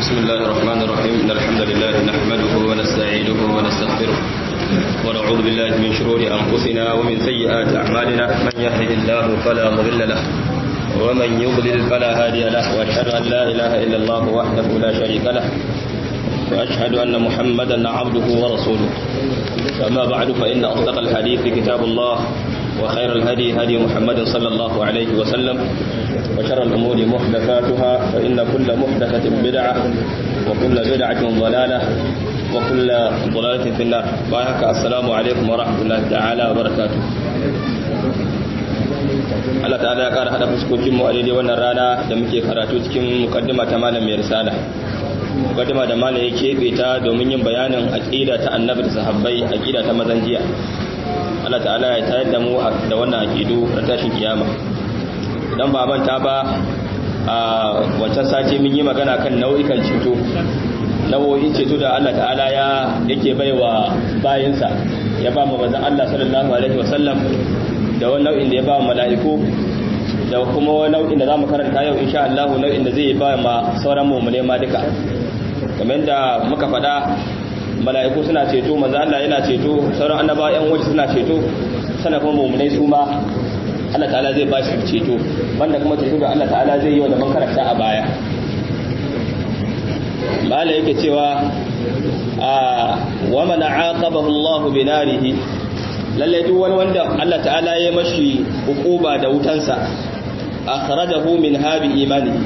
بسم الله الرحمن الرحيم إن الحمد لله نحمده ونستعينه ونستغفره ونعوذ بالله من شرور أنفسنا ومن سيئات أعمالنا من يهده الله فلا مضل له ومن يضلل فلا هادي له وأشهد أن لا إله إلا الله وحده لا شريك له وأشهد أن محمدا عبده ورسوله أما بعد فإن أصدق الحديث كتاب الله وخير الهدي هدي محمد صلى الله عليه وسلم وشر الأمور محدثاتها فإن كل محدثة بدعة وكل بدعة ضلالة وكل ضلالة في النار بايحك السلام عليكم ورحمة الله تعالى وبركاته Allah ta'ala ya ƙara haɗa fuskokinmu a daidai wannan rana da muke karatu cikin mukaddima ta malam mai risala mukaddima da malam ya keɓe ta domin yin bayanin aƙida ta annabi da sahabbai aƙida ta mazan jiya Allah ta'ala ya tayar da mu da wannan aƙidu na tashin kiyama idan ba manta ba a wancan sati mun yi magana kan nau'ikan ceto nau'o'in ceto da Allah ta'ala ya yake baiwa bayinsa ya ba mu manzon Allah sallallahu alaihi wasallam da wani nau'in da ya ba mala'iku da kuma wani nau'in da zamu karanta yau insha Allah nau'in da zai ba ma sauran mu'mine ma duka kamar da muka faɗa mala'iku suna ceto manzon Allah yana ceto sauran annabawa yan waje suna ceto sana kuma mu'minai su ma Allah ta'ala zai ba shi ceto banda kuma ceto da Allah ta'ala zai yi wa da man karanta a baya mala yake cewa a wa man aqabahu Allah bi narihi lalle duk wani wanda Allah ta'ala ya mashi hukuba da wutansa akhrajahu min habi imani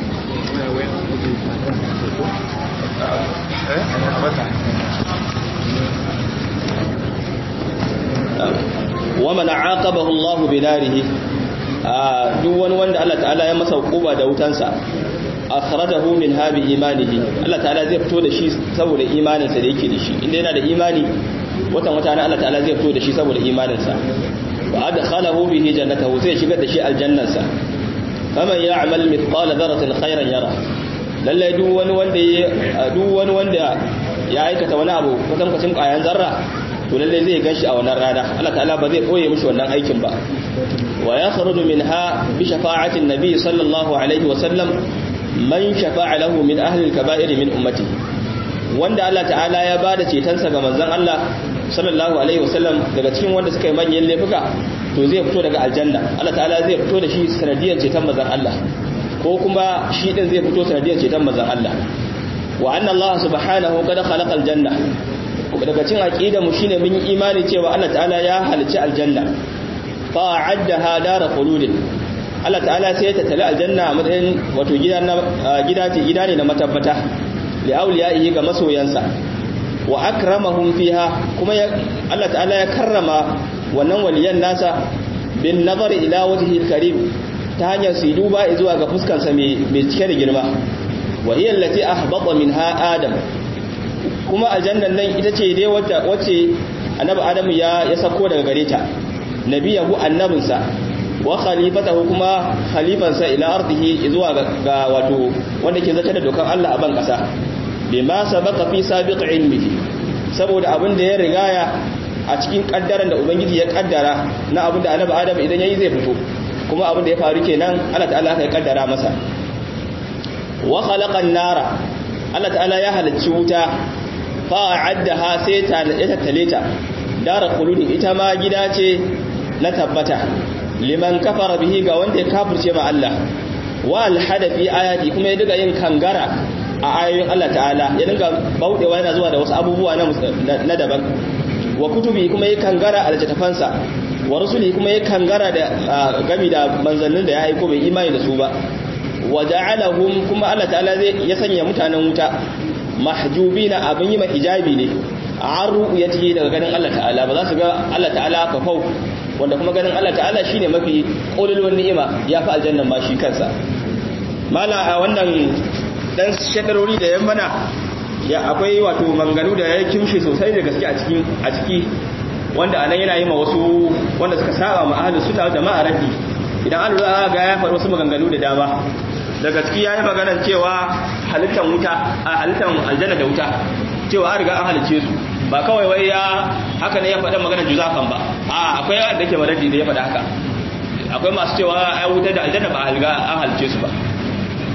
wa man aqabahu Allah bi narihi duk wani wanda Allah ta'ala ya masa hukuba da wutansa akhrajahu min habi imanihi Allah ta'ala zai fito da shi saboda imaninsa da yake da shi inda yana da imani watan wata na Allah ta'ala zai fito da shi saboda imaninsa wa adkhalahu bihi jannatahu zai shigar da shi aljannansa faman ya'mal mithqala dharratin khairan yara lalle duk wani wanda ya duk wani wanda ya aikata wani abu kusan kusan kayan zarra to lalle zai ganshi a wannan rana Allah ta'ala ba zai koye mishi wannan aikin ba wa yakhruju minha bi shafa'ati an-nabi sallallahu alaihi wa sallam man shafa'a lahu min ahli al-kaba'ir min ummati wanda Allah ta'ala ya bada cetonsa ga manzon Allah sallallahu alaihi wasallam daga cikin wanda suka yi manyan laifuka to zai fito daga aljanna Allah ta'ala zai fito da shi sanadiyar ceton manzon Allah ko kuma shi din zai fito sanadiyar ceton manzon Allah wa anna Allah subhanahu qad khalaqa aljanna daga cikin aqidar mu shine mun yi imani cewa Allah ta'ala ya halicci aljanna fa a'addaha dar khuludin Allah ta'ala sai ya tattala aljanna a matsayin wato gida na gida ce gida ne na matabbata li awliyaihi ga masoyansa wa akramahum fiha kuma Allah ta'ala ya karrama wannan waliyan nasa bin nazari ila wajhi karim ta hanyar su duba zuwa ga fuskansa mai cike da girma wa hiya allati ahbata minha adam kuma aljannan nan ita ce dai wacce annabi adam ya ya sako daga gare ta nabiyahu annabinsa wa khalifatahu kuma khalifansa ila ardihi zuwa ga wato wanda ke zata da dokan Allah a ban kasa bima sabaqa fi sabiq ilmihi saboda abin da ya rigaya a cikin kaddaran da ubangiji ya kaddara na abin da annabi adam idan yayi zai fito kuma abin da ya faru kenan Allah ta'ala ya kaddara masa wa khalaqan nara Allah ta'ala ya halicci wuta fa a'addaha sai ta ya tattale ta dara khuludin ita ma gida ce na tabbata liman kafara bihi ga wanda ya kafirce ma Allah wa alhada fi ayati kuma ya diga yin kangara a ayoyin Allah ta'ala ya dinga baudewa yana zuwa da wasu abubuwa na daban wa kutubi kuma ya kangara a littattafansa wa rusuli kuma ya kangara da gami da manzannin da ya aiko bai imani da su ba wa ja'alahum kuma Allah ta'ala zai ya sanya mutanen wuta mahjubina abin yi hijabi ne an ru'yati daga ganin Allah ta'ala ba za su ga Allah ta'ala fafau wanda kuma ganin Allah ta'ala shine mafi kololuwar ni'ima ya fi aljannan ma shi kansa mala a wannan dan shadarori da yan mana ya akwai wato manganu da ya kimshe sosai da gaske a cikin a ciki wanda anan yana yi ma wasu wanda suka saba ma ahlus sunna da ma raddi idan an lura ga ya faɗi wasu maganganu da dama daga ciki yayi maganar cewa halittan wuta a halittan aljanna da wuta cewa an riga an halice su ba kawai wai ya haka ne ya faɗa maganar juzafan ba a akwai wanda yake maradi da ya faɗa haka akwai masu cewa ai wuta da aljanna ba a riga an halice su ba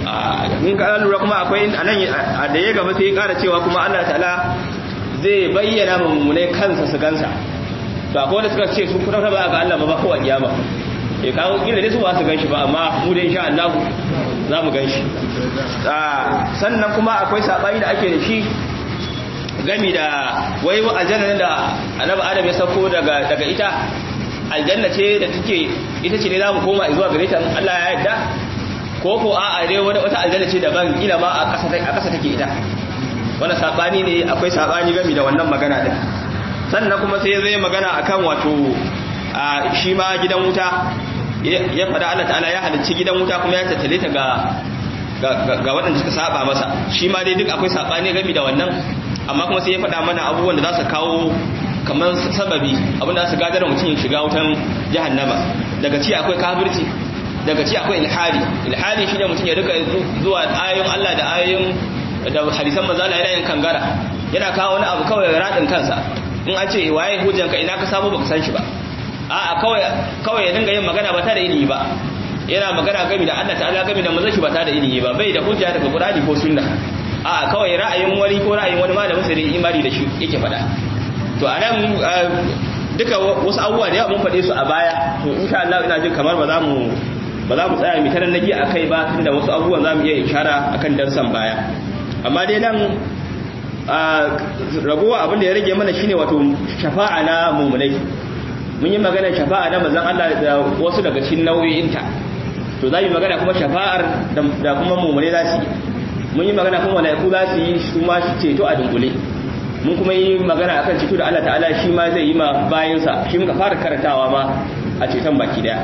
in ka lura kuma akwai anan da ya gaba sai ya kara cewa kuma Allah ta'ala zai bayyana mummune kansa su gansa to akwai wanda suka ce su kuma ba ga Allah ba ko a kiyama eh kawo kila dai su ba su ganshi ba amma mu da insha Allah za mu ganshi sannan kuma akwai sabani da ake da shi gami da wai aljanna da annabi adam ya sako daga daga ita aljanna ce da take ita ce ne za mu koma zuwa gare ta Allah ya yarda ko ko a'a dai wata aljanna ce daban kila ma a ƙasa a ƙasa take ita wanda sabani ne akwai sabani gami da wannan magana din sannan kuma sai zai magana akan wato shi ma gidan wuta ya fada Allah ta'ala ya halicci gidan wuta kuma ya tattale ta ga ga waɗanda suka saba masa shi ma dai duk akwai sabani gami da wannan amma kuma sai ya fada mana abubuwan da za su kawo kamar sababi abinda za su gadar mutum ya shiga wutan jahannama daga ci akwai kafirci daga ci akwai ilhadi ilhadi shine mutum ya rika zuwa ayoyin Allah da ayoyin da hadisan manzo Allah yana yin kangara yana kawo wani abu kawai radin kansa in an ce waye hujjanka ina ka samu baka san shi ba a'a kawai kawai ya dinga yin magana ba ta da ilimi ba yana magana game da Allah ta'ala game da manzon shi ba ta da ilimi ba bai da hujja daga Qur'ani ko sunna a'a kawai ra'ayin wani ko ra'ayin wani malamin sai da imani da shi yake faɗa to anan duka wasu abubuwa da yawa mun faɗe su a baya to insha Allah ina jin kamar ba za mu ba za mu tsaya mu tarar nagi akai ba tunda wasu abubuwan za mu iya ishara akan darsan baya amma dai nan ragowa abin da ya rage mana shine wato shafa'a na mumunai mun yi magana shafa'a na manzon Allah da wasu daga cikin nau'o'inta to za mu magana kuma shafa'ar da kuma mumunai za su yi mun yi magana kuma malaiku za su yi su ma ceto a dunkule mun kuma yi magana akan ceto da Allah ta'ala shi ma zai yi ma bayansa shi muka fara karantawa ma a ceton baki daya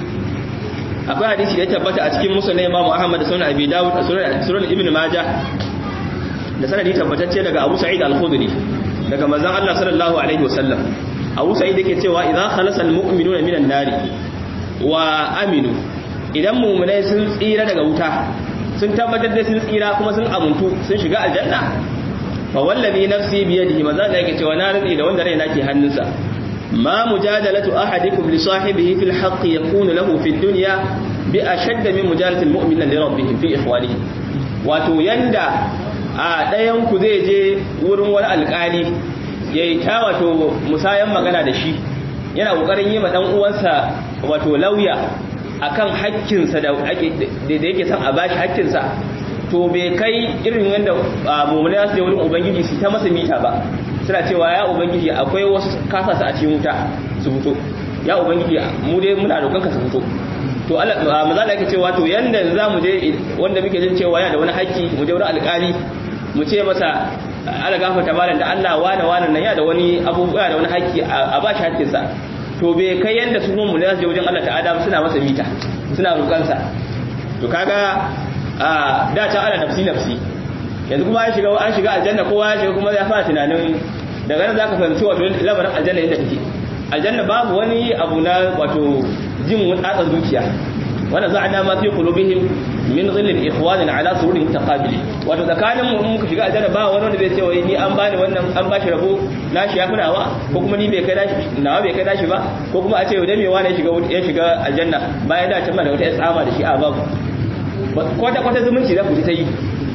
akwai hadisi da ya tabbata a cikin musulun imam Ahmad da sunan Abi Dawud da sunan Ibn Majah da sanadi tabbatacce daga Abu Sa'id Al-Khudri daga manzon Allah sallallahu alaihi wasallam Abu Sa'id yake cewa idza khalasa al-mu'minuna minan nari wa aminu idan mu'minai sun tsira daga wuta sun tabbatar da sun tsira kuma sun amuntu sun shiga aljanna fa wallazi nafsi bi yadihi maza da yake cewa na rantsi da wanda raina ke hannunsa ma mujadalatu ahadikum li sahibihi fil haqq yakunu lahu fid dunya bi ashadd min mujadalati al-mu'min li rabbih fi ikhwanihi wato yanda a ɗayan ku zai je wurin wani alƙali yayi ta wato musayan magana da shi yana kokarin yi ma dan uwansa wato lauya akan hakkinsa da yake son a bashi hakkinsa to bai kai irin wanda mummuna ya sai wurin ubangiji su ta masa mita ba suna cewa ya ubangiji akwai wasu kasa su a cikin wuta su fito ya ubangiji mu dai muna roƙon ka su fito to Allah maza da yake cewa to yanda za mu je wanda muke jin cewa yana da wani haƙƙi mu je wurin alƙali mu ce masa ala gafarta malam da Allah wane wane nan ya da wani abubuwa da wani haƙƙi a ba shi haƙƙinsa to bai kai yanda su mu ne wajen Allah ta'ala suna masa mita suna roƙansa to kaga a da ta ana nafsi nafsi yanzu kuma an shiga an shiga aljanna kowa ya shiga kuma ya fara tunanin daga nan zaka fahimci wato labarin aljanna yadda take aljanna babu wani abu na wato jin tsatsa zuciya wanda za a dama fi qulubihim min ghillin ikhwanin ala sururin mutaqabili wato tsakanin mu muka shiga aljanna ba wani wanda zai ce wai ni an bani wannan an bashi rabo nashi ya funawa ko kuma ni bai kai nashi nawa bai kai nashi ba ko kuma a ce da me wani ya shiga ya shiga aljanna bayan da can da wata tsama da shi a babu kwata kwata zumunci za ku ji ta yi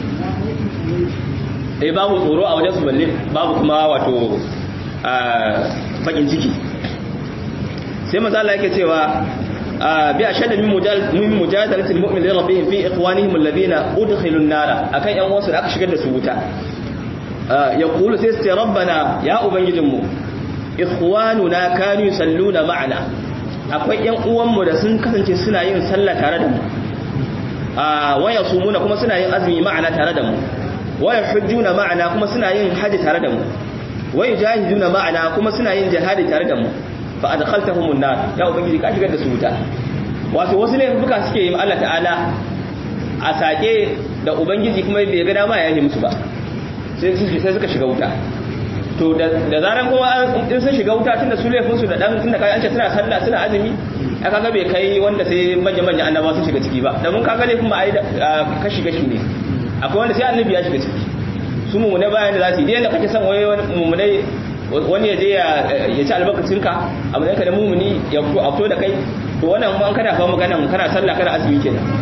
eh babu tsoro a wajen su balle babu kuma wato bakin ciki sai maza Allah yake cewa bi ashadda min min mujadalati almu'min li rabbihim fi ikhwanihim alladhina udkhilu an-nar akan yan wasu da aka shigar da su wuta yaqulu sai sai rabbana ya ubangijinmu ikhwanuna kanu yusalluna ma'ana akwai yan uwanmu da sun kasance suna yin sallah tare da mu waya sumuna kuma suna yin azumi ma'ana tare da mu waya hujjuna ma'ana kuma suna yin haji tare da mu waya jahiduna ma'ana kuma suna yin jihadi tare da mu fa adkhaltahum an-nar ya ubangiji ka shigar da su wuta wato wasu ne fuka suke yi Allah ta'ala a sake da ubangiji kuma bai ga dama ya yi musu ba sai sai suka shiga wuta to da zaran kuma in sun shiga wuta tunda su laifin su da dan tunda kai an ce suna sallah suna azumi a kaga bai kai wanda sai manya manya annaba sun shiga ciki ba da mun kaga laifin ba ai kashi kashi ne akwai wanda sai annabi ya shiga ciki su mu ne bayan da za su yi da kake son wai mu ne wani ya je ya ci albarkacinka a matsayin ka da mumuni ya fito da kai to wannan kuma kana fa magana kana sallah kana azumi kenan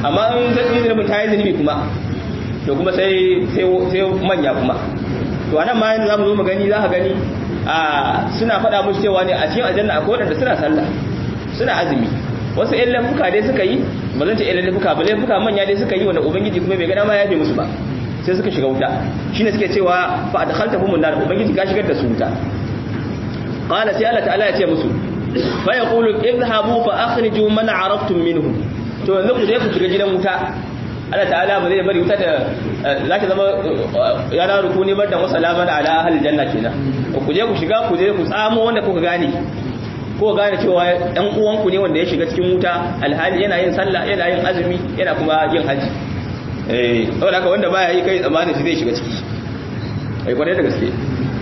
amma in zunubin ta yi zunubi kuma to kuma sai sai manya kuma to anan ma yanzu zamu zo mu gani za ka gani a suna faɗa musu cewa ne a cikin aljanna akwai wanda suna sallah suna azumi wasu ƴan laifuka dai suka yi ba zan ce ƴan laifuka ba laifuka manya dai suka yi wanda ubangiji kuma bai ga dama ya yafe musu ba sai suka shiga wuta shine suke cewa fa adkhaltahum nar ubangiji ka shigar da su wuta qala sai Allah ta'ala ya ce musu fa yaqulu idhabu fa akhriju man araftum minhum to yanzu ku je ku shiga gidan wuta Allah ta'ala ba zai bari wuta da zaki zama yana ruku ne bar da musalaman ala ahli janna kenan ku je ku shiga ku je ku tsamo wanda kuka gane ko gane cewa ɗan uwanku ne wanda ya shiga cikin wuta alhali yana yin sallah yana yin azumi yana kuma yin haji eh saboda haka wanda baya yi kai tsammanin shi zai shiga ciki ai kwarai da gaske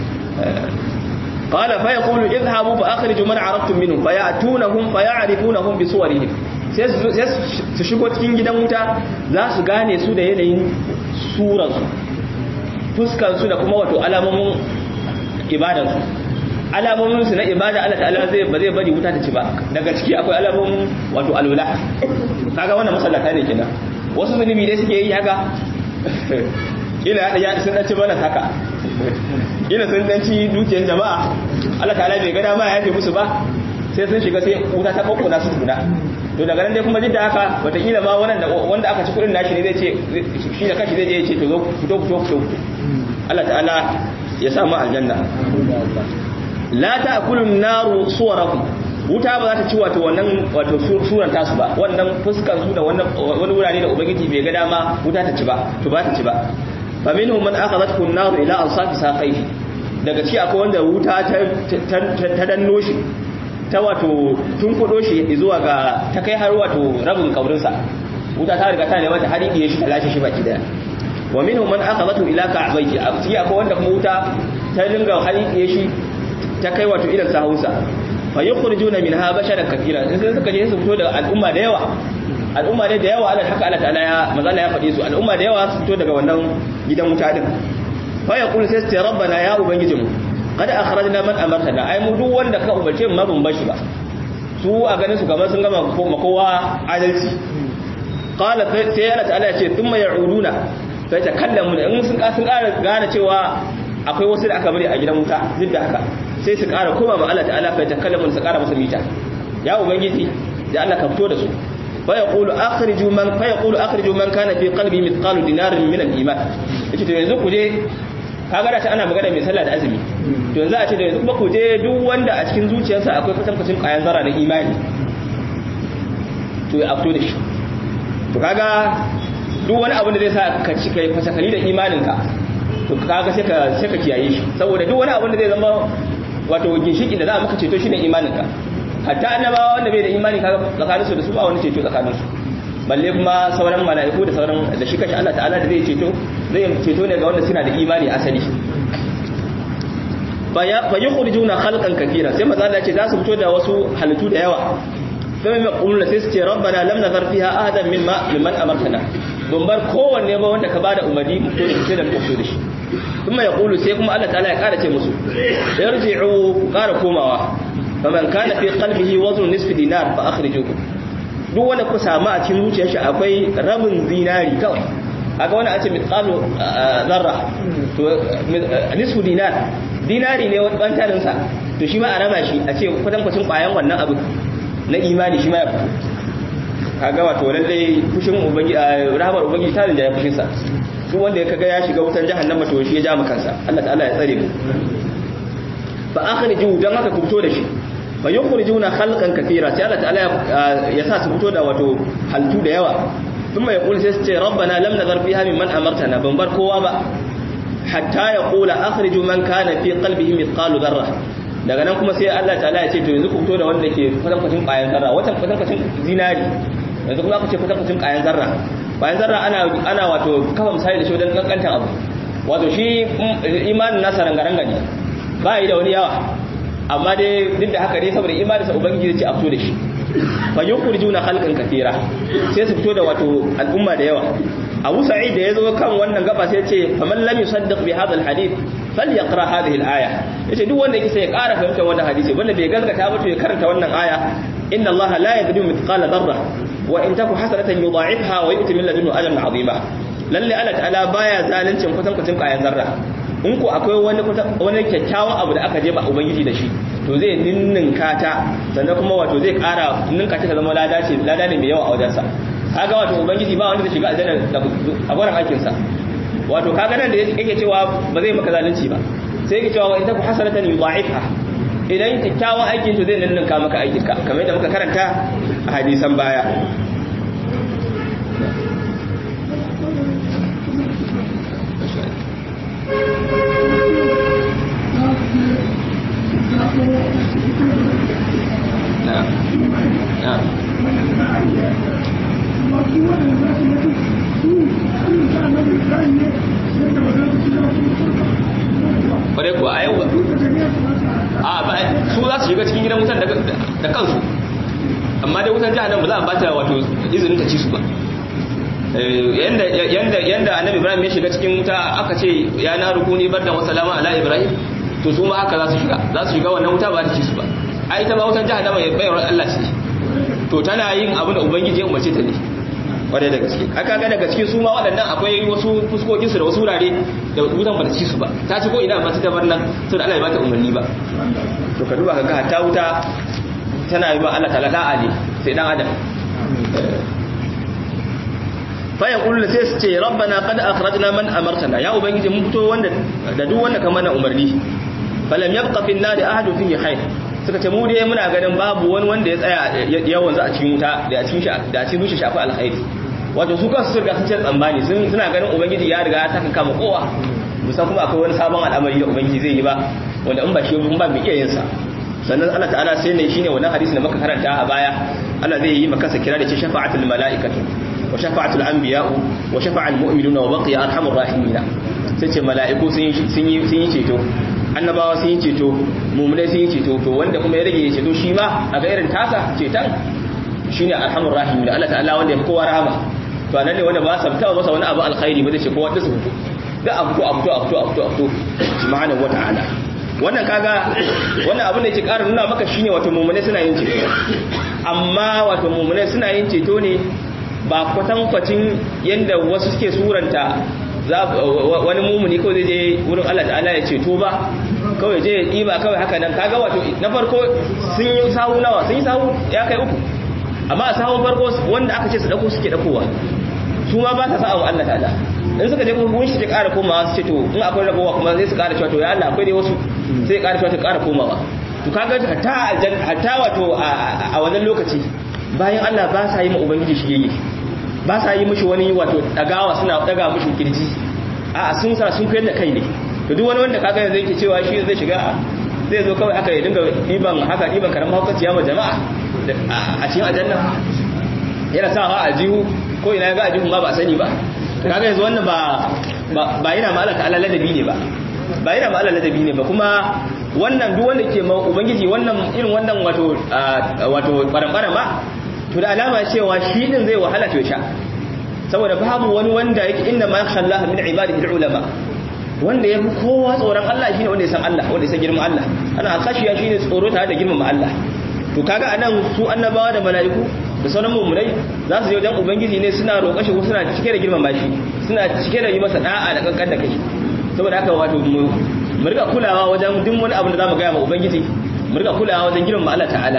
qala fa yaqulu idhabu fa akhriju man araftum minhum fa ya'tunahum fa ya'rifunahum bi suwarihim sai su shigo cikin gidan wuta za su gane su da yanayin suransu fuskansu da kuma wato alamomin ibadansu alamominsu na ibada Allah ta'ala zai ba zai bari wuta ta ci ba daga ciki akwai alamomin wato alwala kaga wannan masallata ne kenan wasu zunubi dai suke yi haka ila ya sun dan ci bana haka ila sun dan ci dukiyar jama'a Allah ta'ala bai ga dama ya yafe musu ba sai sun shiga sai wuta ta kokkuna su tuna to daga nan dai kuma jidda haka wataƙila ma wanda wanda aka ci kudin nashi ne zai ce shi da kashi zai je ya ce to zo fito fito fito Allah ta'ala ya sa mu aljanna la ta'kulun naru suwarakum wuta ba za ta ci wato wannan wato suran tasu ba wannan fuskan su da wannan wani wurare da ubangiji bai ga dama wuta ta ci ba to ba ta ci ba fa minhum man akhadhathu an-nar ila ansafi saqayhi daga ci akwai wanda wuta ta danno shi ta wato tun kudo shi zuwa ga ta kai har wato rabin kaurinsa wuta ta riga ta ne mata har iya shi ta lashe shi baki daya wa minhum man akhadhathu ila ka'bayhi a ci akwai wanda kuma wuta ta dinga har iya shi ta kai wato idan sahunsa fa yukhrijuna minha basharan kathira in sai suka je su fito da al'umma da yawa al'umma ne da yawa Allah haka Allah ta'ala ya manzo ya faɗi su al'umma da yawa su fito daga wannan gidan wuta din fa yaqulu sai ce rabbana ya ubangijinmu qad akhrajna man amartana ai mu duk wanda ka umarce mu ma ban bashi ba su a ganin su kamar sun gama kowa adalci qala sai Allah ta'ala ya ce thumma ya'uduna sai ta kallamu in sun sun ƙara gane cewa akwai wasu da aka bari a gidan wuta duk da haka sai su ƙara koma ma Allah ta'ala fa takallamu su ƙara masa mita ya ubangiji da Allah ka fito da su fa yaqulu akhriju man fa yaqulu akhriju man kana fi qalbi mithqalu dinarin min al-iman yace to yanzu ku je kaga da ta ana magana mai sallah da azumi to yanzu a ce da yanzu kuma ku je duk wanda a cikin zuciyarsa akwai kwatankwacin kayan zara na imani to ya fito da shi to kaga duk wani abu da zai sa ka ci kai fasakali da imaninka to kaga sai ka sai ka kiyaye shi saboda duk wani abu da zai zama wato ginshiki da za a maka ceto shine imaninka hatta annabawa wanda bai da imani kaga tsakanin su da su ba wani ceto tsakanin su balle kuma sauran mala'iku da sauran da shi kashi Allah ta'ala da zai ceto zai ceto ne ga wanda suna da imani asali fa yukhrijuna khalqan kathira sai maza Allah ce za su fito da wasu halittu da yawa sai mai kullu sai su ce rabbana lam nazar fiha ahadan mimma mimman amartana don bar kowanne ba wanda ka bada umarni to da sai da fito da shi kuma ya kulu sai kuma Allah ta'ala ya kara ce musu yarji'u kara komawa faman kana fi qalbihi wazn nisfi dinar fa akhrijuhu duk wanda ku samu a cikin zuciyar shi akwai rabin dinari kawai kaga wani a ce mithqalu zarra to nisfu dinar dinari ne wani bantanin sa to shi ma a raba shi a ce kwatan kwacin kwayan wannan abu na imani shi ma ya fito kaga wato lalle fushin ubangiji rahmar ubangiji tarin da ya fushin sa duk wanda ya kaga ya shiga wutan jahannama to shi ya ja kansa Allah ta'ala ya tsare mu fa akhriju dan haka ku fito da shi fa yukhrijuna khalqan kathira sai Allah ta'ala ya sa su fito da wato haltu da yawa thumma yaqulu sai su ce rabbana lam nazar fiha mimman amartana ban bar kowa ba hatta yaqula akhriju man kana fi qalbihi mithqalu dharra daga nan kuma sai Allah ta'ala ya ce to yanzu ku fito da wanda ke kwatankwacin ƙayan zarra watan kwatankwacin zinari yanzu kuma aka ce kwatankwacin ƙayan zarra ƙayan zarra ana ana wato kafa misali da shi wajen kankantan abu wato shi imanin nasa rangaranga ne ba yi da wani yawa amma dai duk da haka dai saboda imanin sa ubangiji ce a fito da shi fa yukhrijuna khalqan kathira sai su fito da wato al'umma da yawa Abu Sa'id da yazo kan wannan gaba sai ya ce faman lam yusaddiq bi hadha al-hadith falyaqra hadhihi al-aya yace duk wanda yake sai ya ƙara fahimtar wannan hadisi wanda bai gaskata ba to ya karanta wannan aya inna allaha la yadrimu mithqala dharra wa in taku hasanatan yudha'ifha wa yu'ti min ladunhu ajran 'azima lalle Allah ta'ala baya zalincin kusan kucin kayan zarra in ko akwai wani wani kyakkyawan abu da aka je ba ubangiji da shi to zai ninninka ta sannan kuma wato zai kara ninka ta zama lada ce lada ne mai yawa a wajensa kaga wato ubangiji ba wanda zai shiga aljanna a gurin aikin sa wato kaga nan da yake cewa ba zai maka zalunci ba sai yake cewa in taku hasanatan yudha'ifha idan kyakkyawan aikin to zai ninninka maka aikin ka kamar yadda muka karanta a hadisan baya kwarai kuwa a yau ba a ba su za su shiga cikin gidan wutan da kansu amma dai wutan jihar nan ba za a bata wato izinin ta ci su ba yanda annabi ibrahim ya shiga cikin wuta aka ce ya na rukuni bardan wa salama ala ibrahim to su ma haka za su shiga za su shiga wannan wuta ba ta ci su ba ai ta ba wutan jihar nan mai bayar Allah ce to tana yin abin da ubangiji ya umarce ta ne kwarai da gaske aka ga daga cikin su ma waɗannan akwai wasu fuskokin su da wasu wurare da wutan ba ta ci su ba ta ci ko ina ba ta bar nan to da Allah ya bata umarni ba to ka duba ka ga hatta wuta tana yi ba Allah ta'ala da'a ne sai dan adam fa yaqulu sai su ce rabbana qad akhrajna man amartana ya ubangiji mun fito wanda da duk wanda ka mana umarni falam yabqa fil nari ahadun fihi khair suka ce mu dai muna ganin babu wani wanda ya tsaya yawan za a cikin wuta da a cikin da a cikin shafi alkhairi wato su kansu sun riga sun ce tsammani suna ganin ubangiji ya riga ta kama kowa musan kuma akwai wani sabon al'amari da ubangiji zai yi ba wanda in ba shi ba mu iya yin sa sannan Allah ta'ala sai ne shine wannan hadisi da muka karanta a baya Allah zai yi maka kira da ce shafa'atul mala'ikatu wa shafa'atul anbiya'u wa shafa'al mu'minuna wa baqiya arhamur rahimin sai ce mala'iku sun yi sun yi ceto annabawa sun yi ceto mu'minai sun yi ceto to wanda kuma ya rage ceto shi ma a ga irin tasa cetan shine arhamur rahimin Allah ta'ala wanda ya fi kowa rahama to anan ne wanda ba sa taɓa masa wani abu alkhairi ba zai ce kowa da su fito da abu to abu to abu to abu to abu to subhanahu wata'ala wannan kaga wannan abin da yake ƙara nuna maka shine wato mu'mine suna yin ceto amma wato mu'mine suna yin ceto ne ba kwatankwacin yanda wasu suke suranta wani mumuni kawai zai je wurin Allah ta'ala ya ceto ba kawai je ya ɗiba kawai haka nan kaga wato na farko sun yi sahu nawa sun yi sahu ya kai uku amma a sahun farko wanda aka ce su ɗauko suke ɗaukowa su ma ba sa sa wa Allah ta'ala in suka je kuma shi ta ƙara komawa su ce to in akwai ragowa kuma sai su ƙara cewa to ya Allah akwai dai wasu sai ƙara cewa ta ƙara komawa to kaga hatta hatta wato a wannan lokaci bayan Allah ba sa yi ma ubangiji shi yayi ba sa yi mishi wani wato dagawa suna daga mishi kirji a sun sa sun koyar da kai ne to duk wani wanda kaga yanzu yake cewa shi zai shiga zai zo kawai haka ya dinga diban haka diban karamin hukunci ma jama'a a cikin aljanna yana sawa a jihu ko ina ya ga a jihun ma ba a sani ba kaga yanzu wannan ba ba yana ma Allah ta'ala ladabi ne ba ba yana ma Allah ladabi ne ba kuma wannan duk wanda ke ma ubangiji wannan irin wannan wato wato barambara ma to da alama cewa shi din zai wahala to sha saboda babu wani wanda yake inna ma yakhsha Allah min ibadihi ulama wanda yafi kowa tsoron Allah shine wanda ya san Allah wanda ya san girman Allah ana khashiya shine tsoro tare da girman Allah to kaga anan su annabawa da mala'iku da sauran mummunai za su je wajen ubangiji ne suna roƙa shi suna cike da girman bashi suna cike da yi masa da'a da kankan da kai saboda haka wato mu riga kulawa wajen duk wani abu da zamu ga ma ubangiji mu riga kulawa wajen girman Allah ta'ala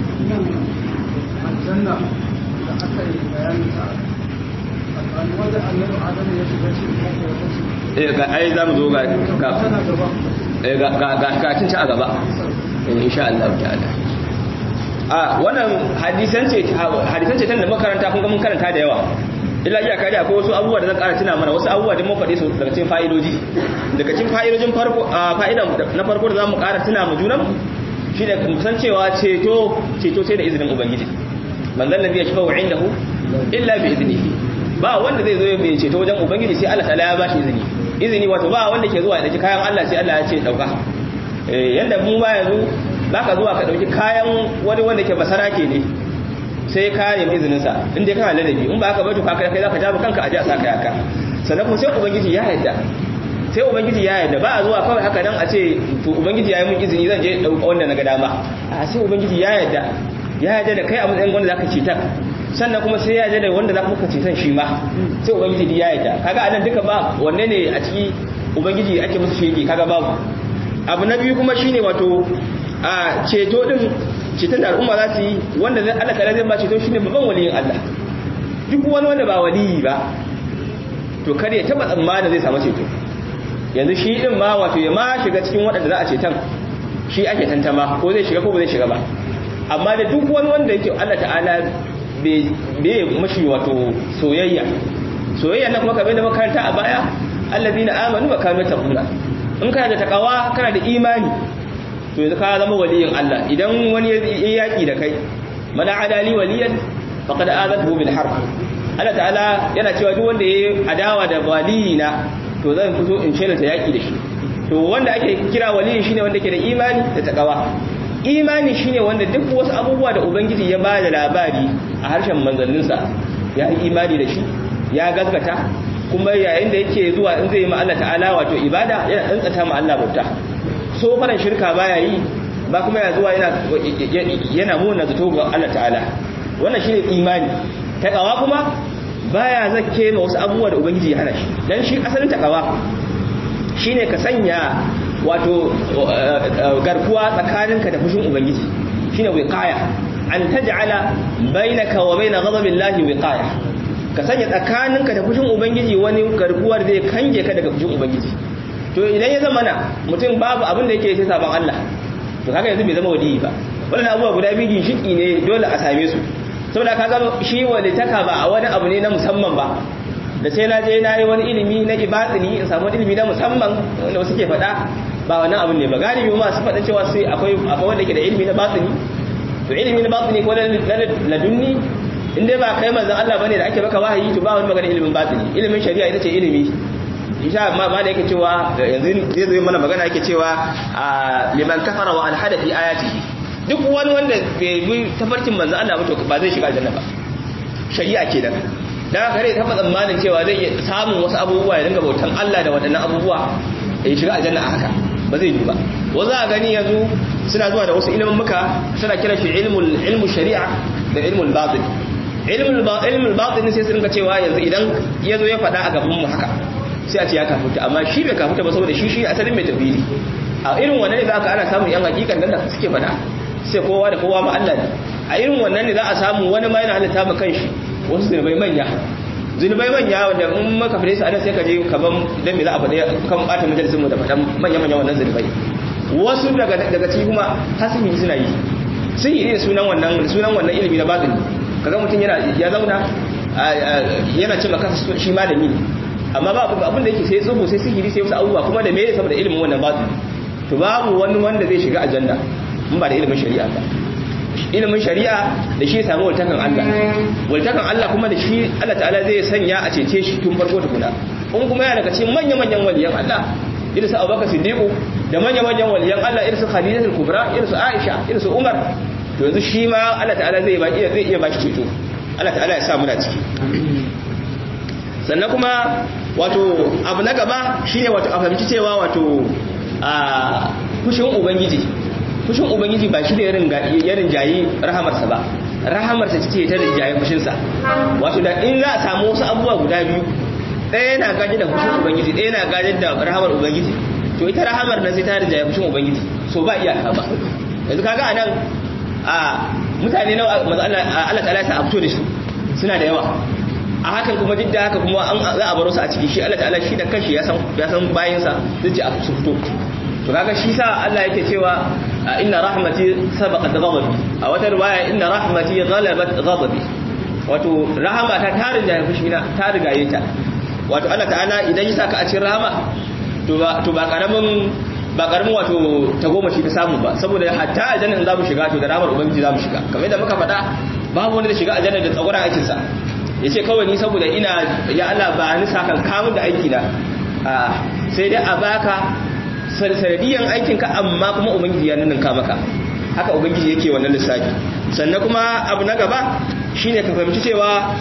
aljanna da aka yi bayanin ta wanda annabi adam ya shiga cikin eh ga ai zamu zo ga ga eh ga ga ga cin a gaba insha Allah ta'ala a wannan hadisan ce hadisan ce da makaranta kun ga mun karanta da yawa illa iya kare akwai wasu abubuwa da zan ƙara tuna mana wasu abubuwa da mun faɗe su daga cikin fa'idoji daga cikin fa'idojin farko fa'idan na farko da zamu ƙara tuna mu junan shi da san cewa ceto ceto sai da izinin ubangiji man zan ladhi yashfa'u indahu illa bi iznihi ba wanda zai zo ya bai ceto wajen ubangiji sai Allah ta'ala ya bashi izini izini wato ba wanda ke zuwa ya dauki kayan Allah sai Allah ya ce dauka eh yanda mu ba yanzu zaka zuwa ka dauki kayan wani wanda ke basarake ne sai ka nemi izinin sa in dai kana ladabi in ba haka ba to ka kai zaka jaba kanka aje a saka yaka sannan kuma sai ubangiji ya yarda sai ubangiji ya yarda ba a zuwa kawai haka dan a ce to ubangiji ya yi mun izini zan je dauka wanda na ga dama a sai ubangiji ya yarda ya yarda da kai a matsayin wanda zaka cetar sannan kuma sai ya yarda da wanda zaka muka cetan shi ma sai ubangiji ya yarda kaga anan duka ba wanne ne a ciki ubangiji ake musu shege kaga babu abu na biyu kuma shine wato a ceto din ceton da al'umma za su yi wanda zai Allah ta'ala zai ba ceto shine babban waliyin Allah duk wani wanda ba waliyi ba to kar ya taba tsammanin zai samu ceto yanzu shi din ma wato ya ma shiga cikin waɗanda za a ceton shi ake tantama ko zai shiga ko ba zai shiga ba amma da duk wani wanda yake Allah ta'ala bai mashi wato soyayya soyayya na kuma kamar da makaranta a baya allazina amanu wa kanu taquna in kana da takawa kana da imani to yanzu ka zama waliyin Allah idan wani ya yaki da kai mana adali waliyan faqad azathu bil harb Allah ta'ala yana cewa duk wanda yayi adawa da waliyina to zan fito in shela ta yaki da shi to wanda ake kira waliyi shine wanda ke da imani da takawa imani shine wanda duk wasu abubuwa da ubangiji ya ba da labari a harshen manzanninsa ya yi imani da shi ya gaskata kuma yayin da yake zuwa in zai yi ma Allah ta'ala wato ibada yana tsantsata ma Allah bauta so faran shirka baya yi ba kuma ya zuwa yana yana muna zato ga Allah ta'ala wannan shine imani takawa kuma baya zakke ma wasu abubuwa da ubangiji ya hana shi dan shi asalin takawa shine ka sanya wato garkuwa tsakaninka da fushin ubangiji shine wiqaya an taj'ala bainaka wa bain ghadabillahi wiqaya ka sanya tsakaninka da fushin ubangiji wani garkuwar zai kange ka daga fushin ubangiji to idan ya zama na mutum babu abin da yake sai saban Allah to kaga yanzu bai zama waliyi ba wannan abubuwa guda biyu ginshiki ne dole a same su saboda kaga shi walitaka ba a wani abu ne na musamman ba da sai na je na yi wani ilimi na ibatini in samu ilimi na musamman wanda wasu ke faɗa ba wannan abin ne ba galibi masu faɗa cewa sai akwai akwai wanda ke da ilimi na batini to ilimi na batini ko na ladunni in dai ba kai manzon Allah bane da ake baka wahayi to ba wani magana ilimin batini ilimin shari'a ita ce ilimi insha ma ma da yake cewa yanzu zai zo mana magana yake cewa liman kafara wa alhada fi ayatihi duk wani wanda bai bi tafarkin manzon Allah ba to ba zai shiga aljanna ba shari'a kenan da kare ta tsammanin cewa zai iya samun wasu abubuwa ya dinga bautan Allah da waɗannan abubuwa ya shiga aljanna a haka ba zai yi ba wasu a gani yanzu suna zuwa da wasu ilimin muka suna kira shi ilmul ilmu shari'a da ilmul batin ilmul ilmul batin sai su dinga cewa yanzu idan ya zo ya faɗa a gaban mu haka sai a ce ya kafuta amma shi bai kafuta ba saboda shi shi asalin mai tafsiri a irin wannan ne za ka ana samun yan hakikan nan da suke faɗa sai kowa da kowa ma Allah ne a irin wannan ne za a samu wani ma yana halitta ma kanshi wasu zunubai manya zunubai manya wanda in maka fare su anan sai ka je kaman idan me za a faɗi kan ɓata majalisun mu da faɗan manya-manya wannan zunubai wasu daga daga ciki kuma hasimi suna yi sun yi da sunan wannan sunan wannan ilimi na batini kaga mutum yana ya zauna yana cin maka shi malami ne amma ba abin da yake sai tsubu sai sihiri sai wasu abubuwa kuma da me saboda ilimin wannan batini to babu wani wanda zai shiga aljanna in ba da ilimin shari'a ba ilimin shari'a da shi ya samu waltakan Allah waltakan Allah kuma da shi Allah ta'ala zai sanya a cece shi tun farko tukuna in kuma yana daga cikin manya-manyan waliyan Allah irin su Abubakar Siddiq da manya-manyan waliyan Allah irin su Khadijatul Kubra irin su Aisha irin su Umar to yanzu shi ma Allah ta'ala zai ba iya zai iya ba shi ceto Allah ta'ala ya sa mu da ciki sannan kuma wato abu na gaba shine wato a fahimci cewa wato a kushin ubangiji fushin ubangiji ba shi da yarin jayi rahamarsa ba rahamarsa ce ta rinjaye fushinsa wato da in za a samu wasu abubuwa guda biyu ɗaya yana gaji da fushin ubangiji ɗaya yana gaji da rahamar ubangiji to ita rahamar nan sai ta rinjaye fushin ubangiji so ba iyaka ba yanzu kaga a nan a mutane na Allah ta'ala ta abto da su suna da yawa a hakan kuma duk da haka kuma an za a baro su a ciki shi Allah ta'ala shi da kanshi ya san ya san bayinsa zai ce a su fito to kaga shi sa Allah yake cewa inna rahmati sabaqat ghadabi a wata riwaya inna rahmati ghalabat ghadabi wato rahama ta tarin da fushi na ta rigaye ta wato Allah ta'ala idan ya saka a cikin rahama to ba to ba karamin ba karamin wato tagomashi ta samu ba saboda hatta aljanna in za mu shiga to da rahamar ubangiji za mu shiga kamar yadda muka faɗa babu wanda da shiga aljanna da tsagoran aikin sa yace kawai ni saboda ina ya Allah ba ni sakan kamun da aiki na sai dai a baka sanadiyan aikinka amma kuma ubangiji ya ninka maka haka ubangiji yake wannan lissafi sannan kuma abu na gaba shine ka fahimci cewa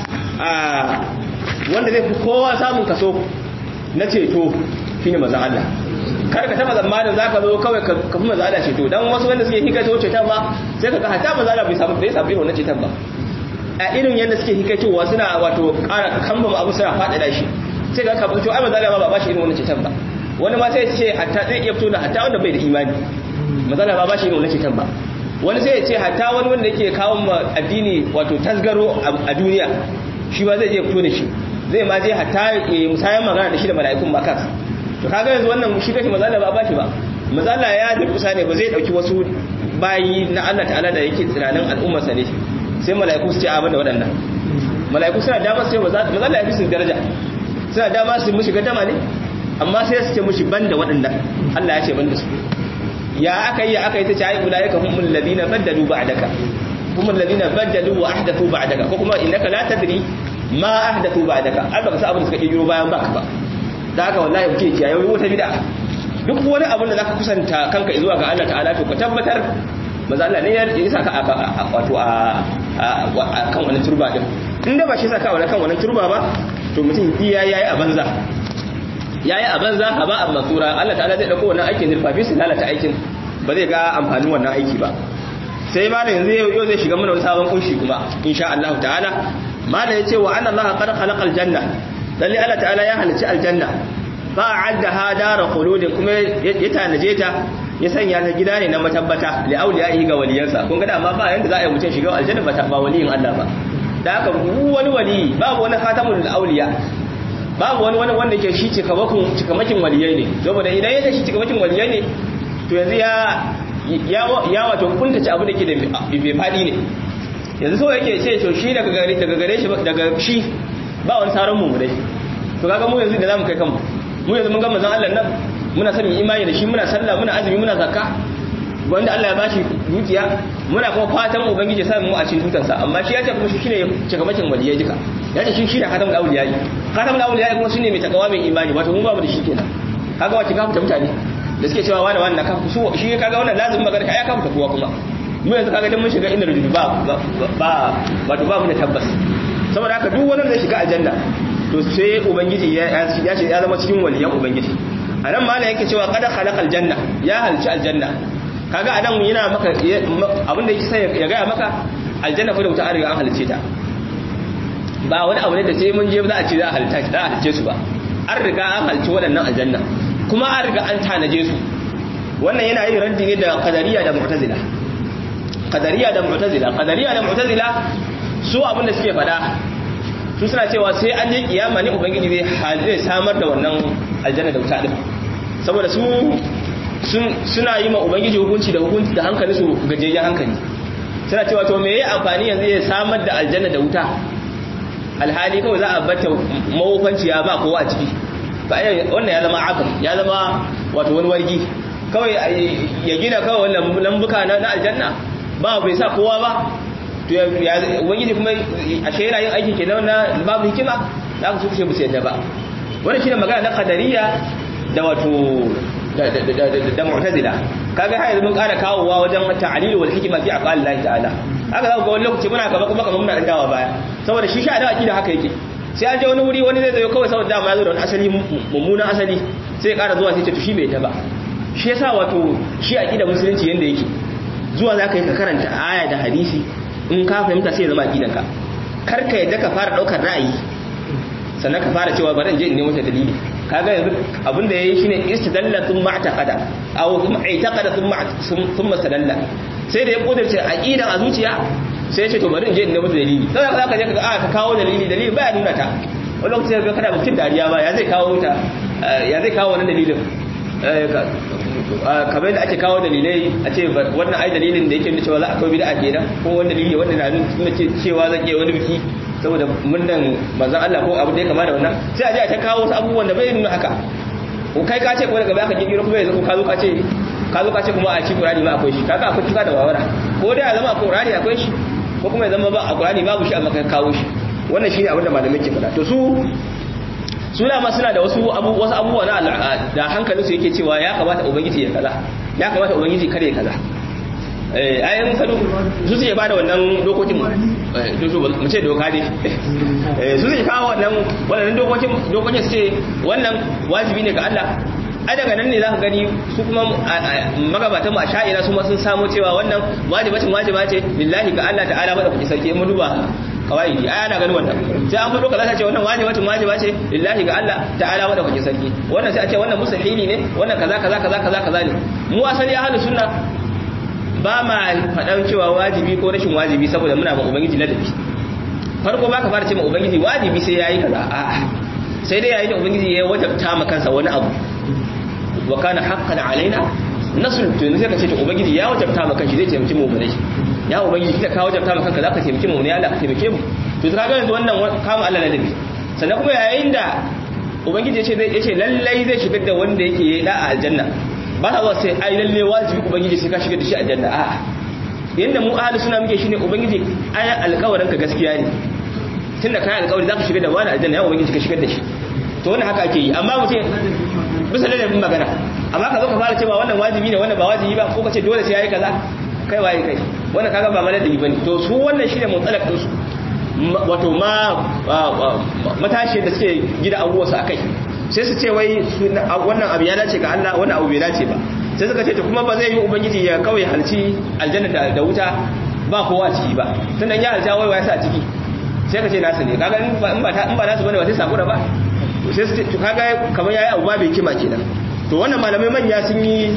wanda zai fi kowa samun kaso na ceto shine manzon Allah kar ka taba zamanin zaka zo kawai ka fi manzo Allah ceto dan wasu wanda suke hikaito ceton ba sai kaga hatta manzo Allah bai samu bai samu irin wannan ceton ba a irin yanda suke hikaitowa suna wato ƙara kambama abu suna faɗaɗa shi sai ga ka fito ai manzo Allah ba ba shi irin wannan ceton ba wani ma sai ya ce hatta zai iya fito da hatta wanda bai da imani manzo Allah ba ba shi irin wannan ceton ba wani sai ya ce hatta wani wanda yake kawo ma addini wato tasgaro a duniya shi ba zai je fito da shi zai ma je hatta musayan magana da shi da mala'ikun ba kansa to kaga yanzu wannan shi kace mazala ba ba shi ba mazala ya durkusa ne ba zai dauki wasu bayi na Allah ta'ala da yake tunanin al'ummar sa ne sai mala'iku su ce a banda waɗannan mala'iku suna dama sai mazala ya fi su daraja suna dama su mushi gadama ne amma sai su ce mushi banda waɗannan Allah ya ce banda su ya aka yi aka yi ta ce ai ulaika humul ladina baddalu ba'daka humul ladina baddalu wa ahdathu ba'daka ko kuma innaka la tadri ma ahdathu ba'daka ai baka san abin da suka kirkiro bayan baka ba da haka wallahi muke kiyaye wata bid'a duk wani abin da zaka kusanta kanka zuwa ga Allah ta'ala to ka tabbatar maza Allah ne ya saka wato a kan wannan turba din inda ba shi saka wannan kan wannan turba ba to mutum iya yayi a banza yayi a banza a ba amma tsura Allah ta'ala zai dauko wannan aikin zurfafi su lalata aikin ba zai ga amfanin wannan aiki ba sai malam yanzu yau zai shiga mana wani sabon kunshi kuma insha Allah ta'ala malam ya ce wa anna Allah qad khalaqal janna lalle Allah ta'ala ya halicci aljanna fa a'addaha dara khuludin kuma ya tanaje ta ya sanya ta gida ne na matabbata li awliyaihi ga waliyansa kun ga amma ba yanda za a yi mutum shiga aljanna ba ba waliyin Allah ba da haka wani wali babu wani khatamul awliya babu wani wani wanda ke shi cikamakon cikamakin waliyai ne saboda idan ya shi cikamakin waliyai ne to yanzu ya ya wato kuntace abu da ke da bai fadi ne yanzu so yake ce to shi daga gare daga gare shi daga shi ba wani sauran mu dai to kaga mu yanzu da zamu kai kanmu mu yanzu mun ga manzon Allah nan muna sanin imani da shi muna sallah muna azumi muna zakka wanda Allah ya bashi dukiya muna kuma fatan ubangiji ya sa mu a cikin tutansa amma shi ya ce kuma shi shine cikamakin waliyai duka ya ce shi shine khatamul awliyai khatamul awliyai kuma shine mai takawa mai imani wato mun ba mu da shi kenan kaga wace ka fita mutane da suke cewa wani wani ka su shi kaga wannan lazim magana ka ya ka fita kowa kuma mu yanzu kaga dan mun shiga inda rujudu ba ba wato ba mu da tabbas saboda haka duk wanda zai shiga aljanna to sai ubangiji ya ya ya zama cikin waliyan ubangiji anan ma yake cewa qad khalaqal janna ya halci aljanna kaga anan yana maka abin da yake sai ya ga maka aljanna fa da wuta an riga an halice ta ba wani abu ne da sai mun je za a ce za a halitta za a halice su ba an riga an halci waɗannan aljanna kuma an riga an tanaje su wannan yana yin raddi ne da qadariya da mu'tazila qadariya da mu'tazila qadariya da mu'tazila su abin da suke fada su suna cewa sai an je kiyama ne ubangiji zai zai samar da wannan aljanna da wuta din saboda su suna yi ma ubangiji hukunci da hukunci da hankali su gajejjen hankali suna cewa to me yayi amfani yanzu ya samar da aljanna da wuta alhali kawai za a bata mawufanciya ba kowa a ciki wannan ya zama akam ya zama wato wani wargi kawai ya gina kawai wannan lambuka na aljanna ba bai sa kowa ba to ya ubangiji kuma a shaira yin aiki kenan na babu hikima da aka suke musu yadda ba wannan shine magana na qadariya da wato da mu'tazila kaga har yanzu mun ƙara kawowa wajen ta'lil wal hikma fi aqwali Allah ta'ala haka za ku ga wani lokaci muna gaba kuma kamar muna dawa baya saboda shi sha da akida haka yake sai an je wani wuri wani zai zo kawai saboda dama ya zo da wani asali mummunan asali sai ya ƙara zuwa sai ce to shi bai ta ba shi yasa wato shi akida musulunci yanda yake zuwa za ka yi ka karanta aya da hadisi in ka fahimta sai ya zama aqidanka kar ka yadda ka fara daukar ra'ayi sannan ka fara cewa bari in je in nemo ta dalili kaga yanzu abin da yayi shine istidalla thumma i'taqada aw thumma i'taqada thumma thumma istadalla sai da ya kudurce aqidan a zuciya sai ya ce to bari in je in nemo ta dalili sai ka je ka ka kawo dalili dalili baya nuna ta wani lokaci ga kada mutum dariya ba ya zai kawo ta ya zai kawo wannan dalilin kamar da ake kawo dalilai a ce wannan ai dalilin da yake nuna cewa za a kawo bid'a kenan ko wani dalili wanda na nuna cewa zan iya wani biki saboda murnan manzon Allah ko abu da ya kama da wannan sai a je a ta kawo wasu abubuwan da bai nuna haka ko kai ka ce kuma daga baya ka kirkiro kuma yanzu ka zo ka ce ka zo ka ce kuma a ci Qur'ani ma akwai shi kaga akwai tuka da wawara ko dai ya zama a Qur'ani akwai shi ko kuma ya zama ba a Qur'ani babu shi amma ka kawo shi wannan shine abin da malamai ke faɗa to su suna ma suna da wasu wasu abubuwa na da hankalin su yake cewa ya kamata ubangiji ya kaza ya kamata ubangiji kare ya kaza eh ayin sanu su suke bada wannan dokokin mu ce doka ne eh su suke kawo wannan wannan dokokin dokokin su ce wannan wajibi ne ga Allah ai daga nan ne za ka gani su kuma magabatan mu a sha'ira su ma sun samu cewa wannan wajibacin wajiba ce lillahi ga Allah ta'ala bada kuɗi sarki mu duba kawaidi ai ana ganin wannan sai an fado kaza ta ce wannan wajibacin wajiba ce lillahi ga Allah ta'ala bada kuɗi sarki wannan sai a ce wannan mustahili ne wannan kaza kaza kaza kaza kaza ne mu asali ahlus sunna ba ma faɗan cewa wajibi ko rashin wajibi saboda muna ba ubangiji ladabi farko ba ka fara ce ma ubangiji wajibi sai yayi kaza a'a sai dai yayin da ubangiji ya wajabta ma kansa wani abu wa kana haqqan alaina nasul to yanzu sai ka ce to ubangiji ya wajabta ma kanshi zai taimaki mu bane ya ubangiji kika ka wajabta ma kanka zaka taimaki mu ne Allah ka taimake mu to kaga yanzu wannan kama Allah ladabi sannan kuma yayin da ubangiji ya ce zai yace lallai zai shigar da wanda yake yi da aljanna ba ta zuwa sai ai lalle wajibi ubangiji sai ka shigar da shi aljanna a'a yanda mu ahli suna muke shine ubangiji ayan alƙawarin ka gaskiya ne tunda kai alƙawari zaka shigar da wani aljanna ya ubangiji ka shigar da shi to wannan haka ake yi amma mutum bisa ladabin magana amma ka zo ka fara cewa wannan wajibi ne wannan ba wajibi ba ko ka ce dole sai yayi kaza kai waye kai wannan kaga ba maladabi bane to su wannan shine mutsalak din su wato ma matashi da suke gida abubuwa su akai sai su ce wai wannan abu ya dace ga Allah wannan abu bai dace ba sai suka ce to kuma ba zai yi ubangiji ya kawai halci aljanna da wuta ba kowa a ciki ba tunda ya halta wai wai sa a ciki sai ka ce nasu ne kaga in ba in ba nasu bane ba sai sakura ba sai su to kaga kamar yayi abu ba bai kima kenan to wannan malamai manya sun yi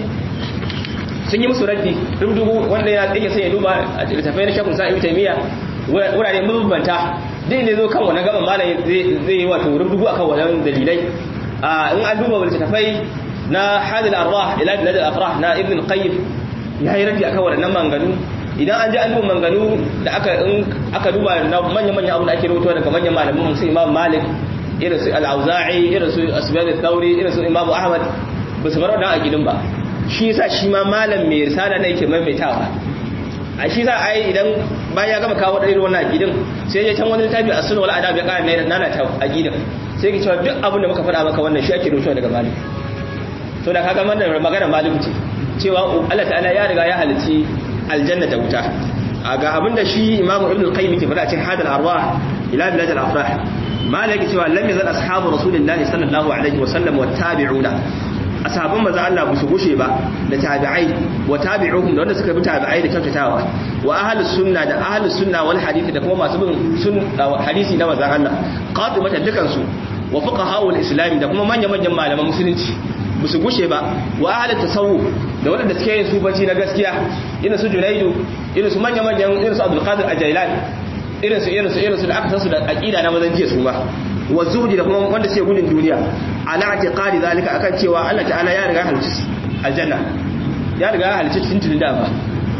sun yi musu raddi dubu wanda ya yake sai ya duba a littafai na shakun sa'i taymiya wurare mabambanta din ne zo kan wannan gaban malam zai yi wato rubutu akan wannan dalilai in an duba littafai na hadil arwah ila bilad al-afrah na ibn qayyim ya yi raddi akan wannan manganu idan an ji an duba manganu da aka aka duba na manyan manyan abu da ake rubuta daga manyan malaman musu imam malik irin su al-auza'i irin su asbab al-thawri irin su imam ahmad ba su bar wannan aqidin ba shi yasa shi ma malam mai risala ne yake maimaitawa a shi za a yi idan bayan ya gama kawo ɗari wannan aqidin sai ya can wani littafi a sunan wal adab ya ƙara ne nana ta aqidin sai ki cewa duk abin da muka faɗa maka wannan shi ake rubuta daga malik to da kaga wannan magana malik ce cewa Allah ta'ala ya riga ya halici aljanna da wuta ga abinda shi imamu ibn al-qayyim ke faɗa cikin hadal arwah ila bilad al-afrah malaki cewa lam yazal ashabu rasulillahi sallallahu alaihi wa sallam wa tabi'una ashabban manzo Allah ba su gushe ba da tabi'ai wa tabi'uhum da wanda suka bi tabi'ai da kyautatawa wa ahlus sunna da ahlus sunna wal hadith da kuma masu bin sun hadisi na manzo Allah qatimata dukan su wa fuqaha wal islam da kuma manyan manyan malaman musulunci ba su gushe ba wa ahlut tasawuf da wanda suke yin sufanci na gaskiya irin su Junaidu irin su manyan manyan irin su Abdul Qadir Ajailan irin su irin su irin su da aka san su da aqida na mazan jiya su ba wa zuhdi da kuma wanda suke gudun duniya ala i'tiqadi zalika akan cewa Allah ta'ala ya riga halicci aljanna ya riga ya halicci tuntun da ba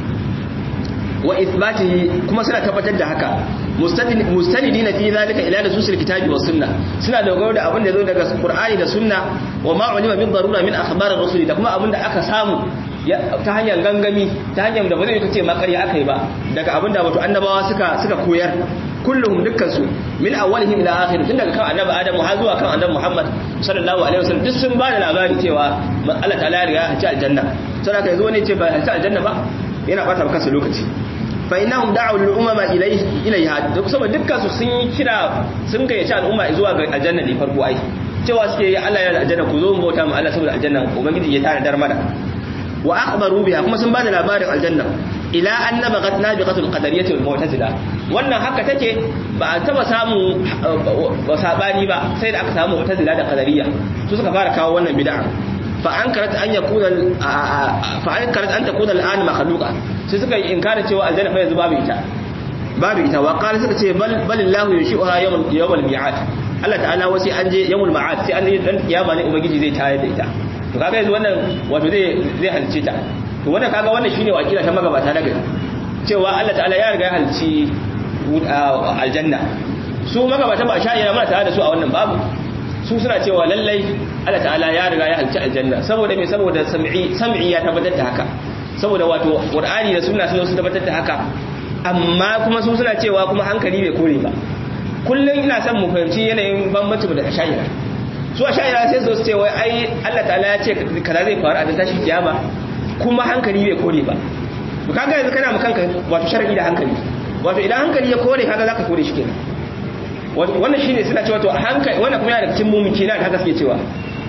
wa ithbatihi kuma suna tabbatar da haka mustanidina fi zalika ila nususil kitabi was sunna suna dogaro da abin da zo daga qur'ani da sunna wa ma ulima min darura min akhbar ar-rusul da kuma abin da aka samu ta hanyar gangami ta hanyar da ba zai kace ma ƙarya akai ba daga abin da wato annabawa suka suka koyar kulluhum dukkansu min awwalihim ila akhirih tun daga kan annabi adam har zuwa kan annabi muhammad sallallahu alaihi wasallam duk sun ba da labari cewa Allah ta'ala ya riga ya ci aljanna sai aka yazo ne ce ba ci aljanna ba yana bata maka lokaci fa innahum da'u lil umama ilayhi ilayha duk saboda dukkan su sun yi kira sun gayyaci al'umma zuwa ga aljanna ne farko ai cewa suke yi Allah ya aljanna ku zo mu bauta mu Allah saboda aljanna ubangiji ya tare dar mana wa akhbaru biha kuma sun bada labarin aljanna ila anna bagat nabiqatul qadariyyah wal mu'tazila wannan haka take ba a taba samu ba sabani ba sai da aka samu mu'tazila da qadariyya su suka fara kawo wannan bid'a fa ankarat an yakuna fa ankarat an takuna al'an makhluqa sai suka yi inkarin cewa aljanna fa yanzu babu ita babu ita wa qala suka ce bal balillahu yushi'uha yawmal yawmal mi'ad Allah ta'ala wasi an je yawmul ma'ad sai an je dan kiyama ne ubangiji zai tayar da ita to kaga yanzu wannan wato zai zai halce ta to wannan kaga wannan shine wakila ta magabata na gari cewa Allah ta'ala ya riga ya halci aljanna su magabata ba sha'ira muna tare da su a wannan babu su suna cewa lallai Allah ta'ala ya riga ya halci aljanna saboda me saboda sam'i sam'i ya tabbatar da haka saboda wato qur'ani da sunna sun su tabbatar da haka amma kuma su suna cewa kuma hankali bai kore ba kullum ina son mu fahimci yanayin bambanci da sha'ira su a sha'ira sai su ce wai ai Allah ta'ala ya ce kaza zai faru a tashi kiyama kuma hankali bai kore ba to kaga yanzu kana kanka wato sharadi da hankali wato idan hankali ya kore kaga zaka kore shi kenan wannan shine suna cewa to hankali wannan kuma yana da cikin mumiki na da haka suke cewa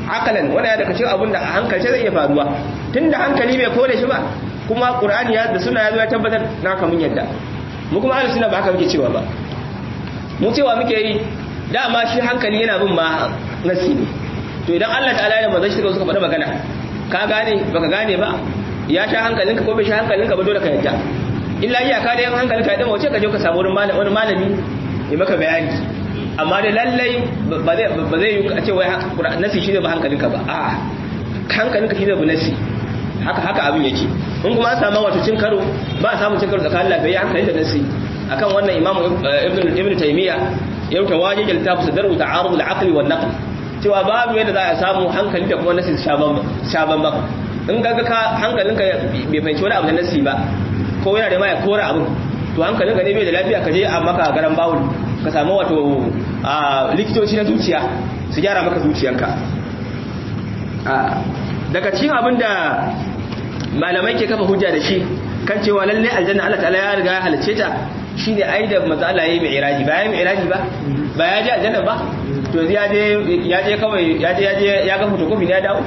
akalan wani ya daga cikin abin da a hankalce zai iya faruwa tunda hankali bai kore shi ba kuma qur'ani ya da suna ya zo ya tabbatar na kamun yadda mu kuma ahlus sunna ba haka muke cewa ba mu cewa muke yi dama shi hankali yana bin ma nasi ne to idan Allah ta'ala ya manzo shi suka faɗa magana ka gane baka gane ba ya sha hankalinka ko bai sha hankalinka ba dole ka yadda illa iyaka da yan hankalinka ya dama wace ka je ka samu wani malami ya maka bayani amma da lallai ba zai yi a ce wai nasi shi ne ba hankalinka ba a hankalinka shi ne ba nasi haka haka abin yake in kuma an samu wato cin karo ba a samun cin karo tsakanin lafiya hankali da nasi akan wannan imamu ibn taymiya ya rubuta wajen jaltafu sadaru ta'arud al-aqli wan naql cewa babu yadda za a samu hankali da kuma nasi shaban ba in ga ka hankalinka bai fahimci wani abu da nasi ba ko yana da ma ya kora abin to hankalinka ne bai da lafiya ka je a maka garan bawul ka samu wato likitoci na zuciya su gyara maka zuciyanka daga cikin abin da malamai ke kafa hujja da shi kan cewa lalle aljanna Allah ta'ala ya riga ya halice ta shine ai da manzo Allah yayi mi'raji ba yayi mi'raji ba ba ya je aljanna ba to ya je ya je kawai ya je ya je ya ga fotokofi ne ya dawo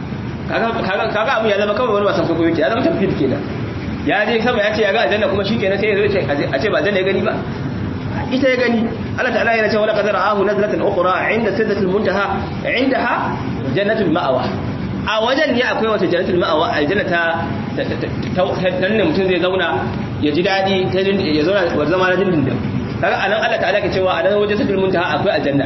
kaga kaga abu ya zama kawai wani wasan kokoyi ya zama tafsir kenan ya je sama ya ce ya ga aljanna kuma shikenan sai ya zo a ce ba aljanna ya gani ba ita ya gani Allah ta'ala yana cewa laqad ra'ahu nazlatan ukhra 'inda sidratil muntaha 'indaha jannatul ma'wa a wajen ne akwai wata jannatul ma'wa aljanna ta nan ne mutum zai zauna ya ji dadi ya zauna wa zama na dindindin kaga anan Allah ta'ala ke cewa a nan wajen sidratil muntaha akwai aljanna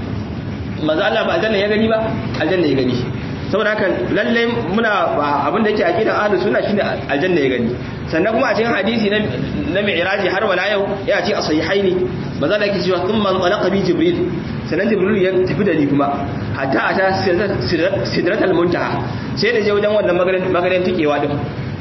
manzo Allah ba aljanna ya gani ba aljanna ya gani saboda haka lalle muna abin da yake aqidan ahlus sunna shine aljanna ya gani sannan kuma a cikin hadisi na na mi'raji har wala yau ya ce a sahihaini maza da yake cewa thumma talaqa bi jibril sannan jibril ya tafi da ni kuma hatta ata sidratul muntaha sai da je wajen wannan magaran magaran tikewa din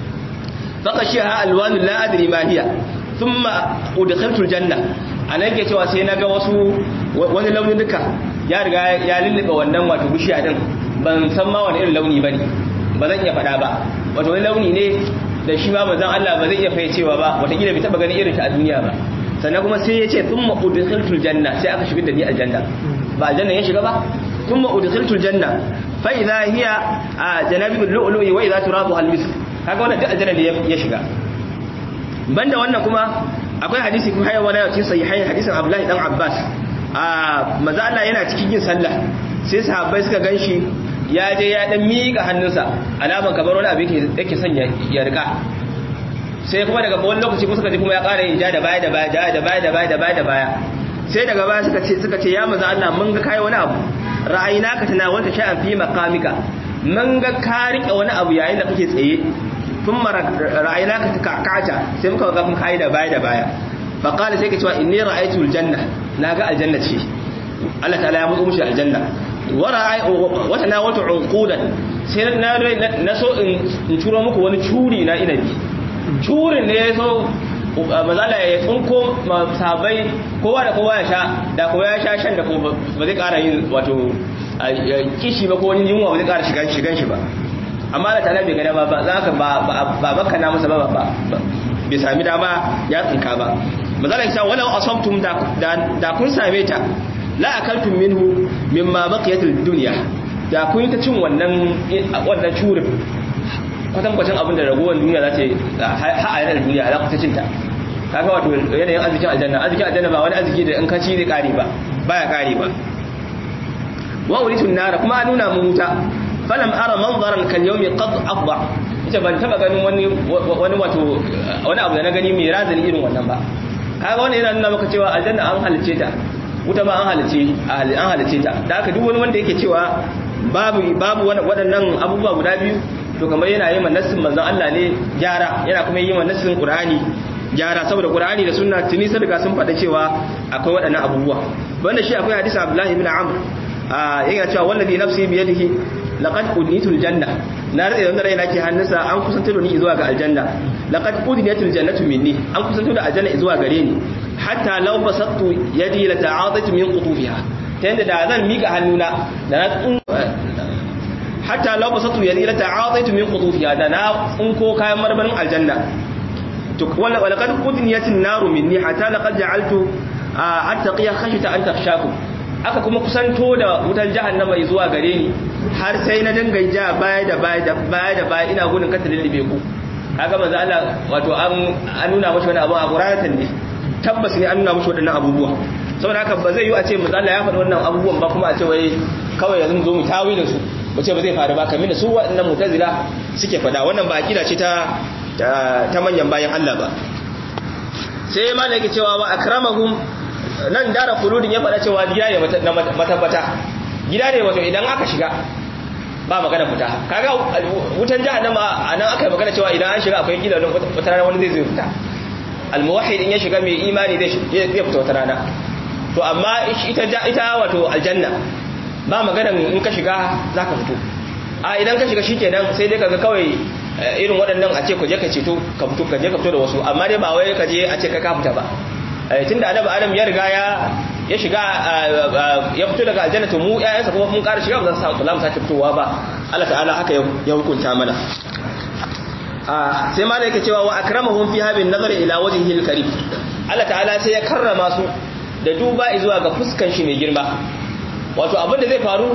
faqashiha alwan la adri ma hiya thumma udkhiltu aljanna anan ke cewa sai naga wasu wani launin duka ya riga ya lullube wannan wato bishiya din ban san ma wani irin launi bane ba zan iya faɗa ba wato wani launi ne da shi ma manzon Allah ba zai iya fayyacewa ba wataƙila bai taɓa ganin irin ta a duniya ba sannan kuma sai ya ce thumma udkhiltul janna sai aka shigar da ni aljanna ba aljanna ya shiga ba thumma udkhiltul janna fa idha hiya janabul lu'lu'i wa idha turabu al-misk kaga wannan duk aljanna ne ya shiga banda wannan kuma akwai hadisi kuma hayya wala cikin sahihain hadisin Abdullahi dan Abbas a manzo Allah yana cikin yin sallah sai sahabbai suka ganshi ya je ya dan miƙa hannunsa alaman kamar wani abu yake son ya rika sai kuma daga wani lokaci kuma suka ji kuma ya ƙara yin ja da baya da baya ja da baya da baya da baya da baya sai daga baya suka ce suka ce ya maza Allah mun ga kai wani abu ra'ayina ka tana wata sha'an fi maqamika mun ga ka rike wani abu yayin da kake tsaye kuma ra'ayina ka kakata sai muka ga kun kai da baya da baya fa qala sai ka cewa inni ra'aytu aljanna naga aljanna ce Allah ta'ala ya mutu mushi aljanna wata na wata unqudan sai na so in turo muku wani curi na inabi curin ne ya so mazala ya tsunko sabai kowa da kowa ya sha da kowa ya sha shan da ba zai kara yin wato kishi ba ko wani yunwa ba zai kara shigan shigan shi ba amma da tana bai gada ba za ka ba baka na masa ba ba bai sami dama ya tsinka ba mazala ya sa walau asabtum da kun same ta la akaltum minhu mimma baqiyat ad-dunya da kun ta cin wannan wannan curin kwatan kwatan abin da ragowar duniya za ta ha a yanar duniya za ku ta cinta kaga wato yanayin arzikin aljanna arzikin aljanna ba wani arziki da in ka ci zai kare ba baya kare ba wa uritun nara kuma a nuna mu wuta falam ara manzaran kal yawmi qad afda ita ban taba ganin wani wani wato wani abu da na gani mai razani irin wannan ba kaga wannan yana nuna maka cewa aljanna an halice ta wuta ba an halice an halice ta da haka duk wani wanda yake cewa babu babu waɗannan abubuwa guda biyu to kamar yana yi manassin manzon Allah ne gyara yana kuma yi manassin Qur'ani gyara saboda Qur'ani da sunna tuni sun riga sun faɗa cewa akwai waɗannan abubuwa wanda shi akwai hadisi Abdullah ibn Amr yake cewa wallazi nafsi bi yadihi laqad udnitul janna na rade da raina ke hannunsa an kusantar da ni zuwa ga aljanna laqad udnitul jannatu minni an kusantar da aljanna zuwa gare ni hatta law basattu yadi la ta'adatu min qutufiha ta yanda da zan mika hannuna da na hatta law basattu yadi la ta'adatu min qutufiha da na tsinko kayan marmarin aljanna to wala laqad udniyatin naru minni hatta laqad ja'altu attaqiya khashita an takhshakum aka kuma kusanto da wutan jahannama zuwa gare ni har sai na dinga ja baya da baya da baya da baya ina gudun kata lullube ku kaga manzo Allah wato an an nuna mashi wani abu a Qur'anin ne tabbas ne an nuna mashi wadannan abubuwa saboda haka ba zai yi a ce manzo Allah ya faɗi wannan abubuwan ba kuma a ce wai kawai yanzu mu zo mu tawilin su mu ce ba zai faru ba kamar su waɗannan mu'tazila suke faɗa wannan ba akida ce ta ta manyan bayan Allah ba sai ma yake cewa wa akramahum nan dara kuludin ya faɗa cewa gida ne na matabbata gida ne wato idan aka shiga ba magana fita kaga wutan jahannama anan aka yi magana cewa idan an shiga akwai gida don wata rana wani zai zai fita almuwahhid in ya shiga mai imani zai zai fita wata rana to amma ita ita wato aljanna ba magana in ka shiga zaka fito a idan ka shiga shikenan sai dai kaga kawai irin waɗannan a ce ku je ka ceto ka fito ka je ka fito da wasu amma dai ba wai ka je a ce ka ka fita ba tunda annabi adam ya riga ya ya shiga ya fito daga aljanna to mu ƴaƴansa kuma mun ƙara shiga ba za su samu sake fitowa ba Allah ta'ala haka ya hukunta mana sai ma yake cewa wa akramahum fi habin nazar ila wajhihi al-karim Allah ta'ala sai ya karrama su da duba zuwa ga fuskan shi mai girma wato abin da zai faru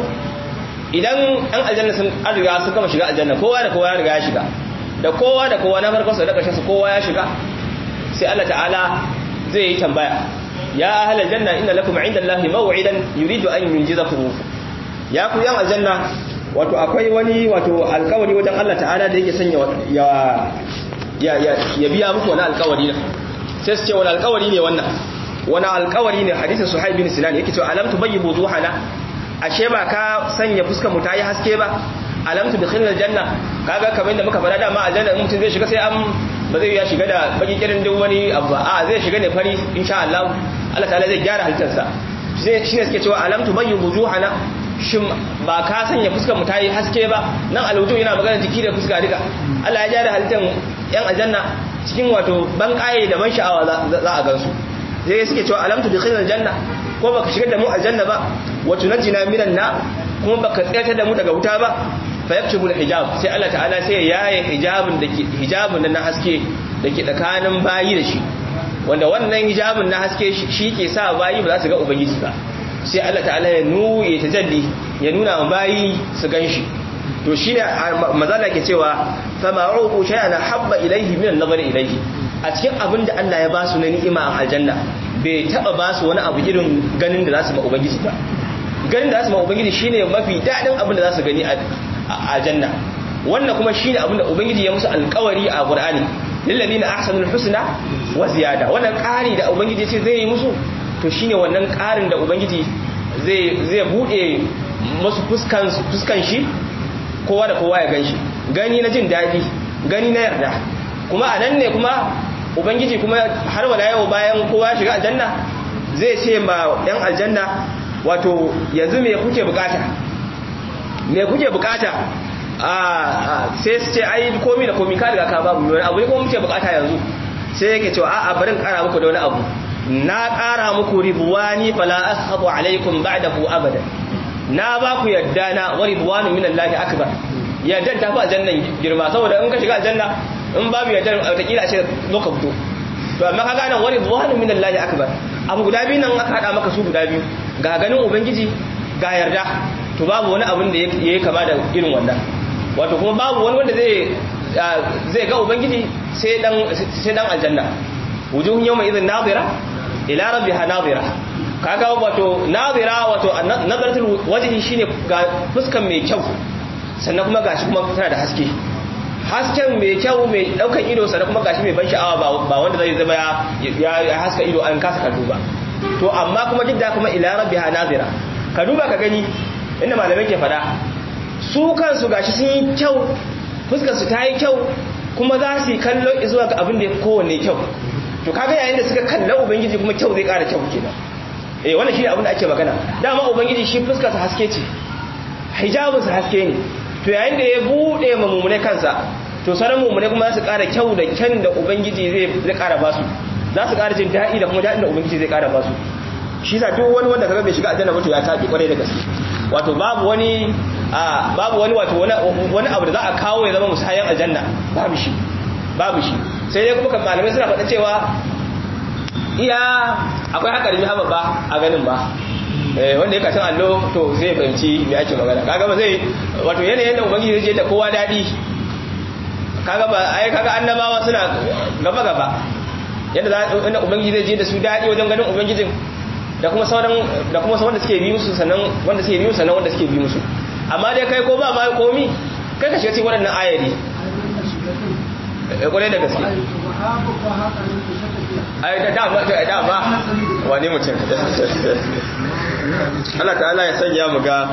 idan an aljanna sun an riga sun gama shiga aljanna kowa da kowa ya riga ya shiga da kowa da kowa na farkon sa da ƙarshen sa kowa ya shiga sai Allah ta'ala zai yi tambaya ya ahlal janna inna lakum indallahi maw'idan yuridu an yunjizakum ya ku yan aljanna wato akwai wani wato alkawari wajen Allah ta'ala da yake sanya ya ya ya biya muku wani alkawari ne sai su ce wani alkawari ne wannan wani alkawari ne hadisin suhaib bin sinan yake cewa alam tubayyibu zuhana ashe ba ka sanya fuskar mu ta yi haske ba alam tudkhilna aljanna kaga kamar da muka fara dama aljanna in mutum zai shiga sai an ba zai ya shiga da baki kirin duk wani abu a zai shiga ne fari insha Allah Allah ta'ala zai gyara halittarsa sai shine suke cewa alam tubayyu wujuhana shin ba ka sanya fuskar mu tayi haske ba nan alwujuh yana magana jiki da fuska duka Allah ya gyara halittar yan aljanna cikin wato ban kaye da ban sha'awa za a gansu sai suke cewa alam tudkhilna aljanna ko baka shigar da mu aljanna ba wa tunajjina minan na kuma baka tsayar da mu daga wuta ba fa yaktubu hijab sai Allah ta'ala sai ya yaye hijabin da ke hijabin na haske da ke tsakanin bayi da shi wanda wannan hijabin na haske shi ke sa bayi ba za su ga ubangiji ba sai Allah ta'ala ya nu ya tajalli ya nuna wa bayi su ganshi to shine mazala ke cewa fa ma'uqu shay'an habba ilayhi min an-nazar ilayhi a cikin abin da Allah ya ba su na ni'ima a aljanna bai taba ba su wani abu irin ganin da za su ma ubangiji ba ganin da za su ma ubangiji shine mafi dadin abin da za su gani a aljanna wannan kuma shine abin da ubangiji ya musu alƙawari a qur'ani lillazina ahsanul husna wa ziyada wannan ƙari da ubangiji ya ce zai yi musu to shine wannan ƙarin da ubangiji zai zai bude musu fuskan fuskan shi kowa da kowa ya ganshi gani na jin daɗi gani na yarda kuma a nan ne kuma ubangiji kuma har wala yau bayan kowa ya shiga aljanna zai ce ma yan aljanna wato yanzu me kuke bukata me kuke bukata a sai su ce ai komi da komi ka riga ka babu wani abu ne kuma muke bukata yanzu sai yake cewa a'a barin kara muku da wani abu na kara muku ridwani fala ashabu alaikum ba'dahu abada na ba ku yadda na wa ridwanu minallahi akbar yadda ta fi aljannan girma saboda in ka shiga aljanna in babu yadda wataƙila a ce zo ka fito to amma ka gane wa ridwanu minallahi akbar abu guda biyu nan aka hada maka su guda biyu ga ganin ubangiji ga yarda to babu wani abin da ya kama da irin wannan wato kuma babu wani wanda zai zai ga ubangiji sai dan sai dan aljanna wujuhun yawma idhin nadira ila rabbiha nadira kaga wato nadira wato nazaratul wajhi shine ga fuskan mai kyau sannan kuma gashi kuma tana da haske hasken mai kyau mai daukan ido sannan kuma gashi mai ban sha'awa ba wanda zai zama ya haska ido an kasa kallo ba to amma kuma duk da kuma ila rabbiha nadira ka duba ka gani inda malamai ke fada su kansu gashi sun yi kyau fuskarsu ta yi kyau kuma za su yi kallo zuwa ga abin da ya kowanne kyau to kaga yayin da suka kalla ubangiji kuma kyau zai kara kyau kenan eh wannan shine abin da ake magana dama ubangiji shi fuskarsa haske ce hijabinsa haske ne to yayin da ya bude ma mumune kansa to sanan mumune kuma za su kara kyau da kyan da ubangiji zai zai kara basu za su kara jin daɗi da kuma daɗin da ubangiji zai kara basu shi sa duk wani wanda kaga bai shiga aljanna ba to ya tafi kwarai da gaske wato babu wani babu wani wato wani abu da za a kawo ya zama musayan aljanna babu shi babu shi sai dai kuma malamai suna faɗa cewa iya akwai haƙari mai haɓa ba a ganin ba eh wanda ya kasan allo to zai fahimci me ake magana kaga ba zai wato yanayin da ubangiji zai je da kowa dadi kaga ba ai kaga annabawa suna gaba gaba yadda za inda ubangiji zai je da su dadi wajen ganin ubangijin da kuma sauran da kuma sauran da suke bi musu sannan wanda suke bi musu sannan wanda suke bi musu amma dai kai ko ba ma komi kai ka shiga cikin waɗannan ayari kwarai da gaske ai da dama da dama wani mutum Allah ta'ala ya sanya mu ga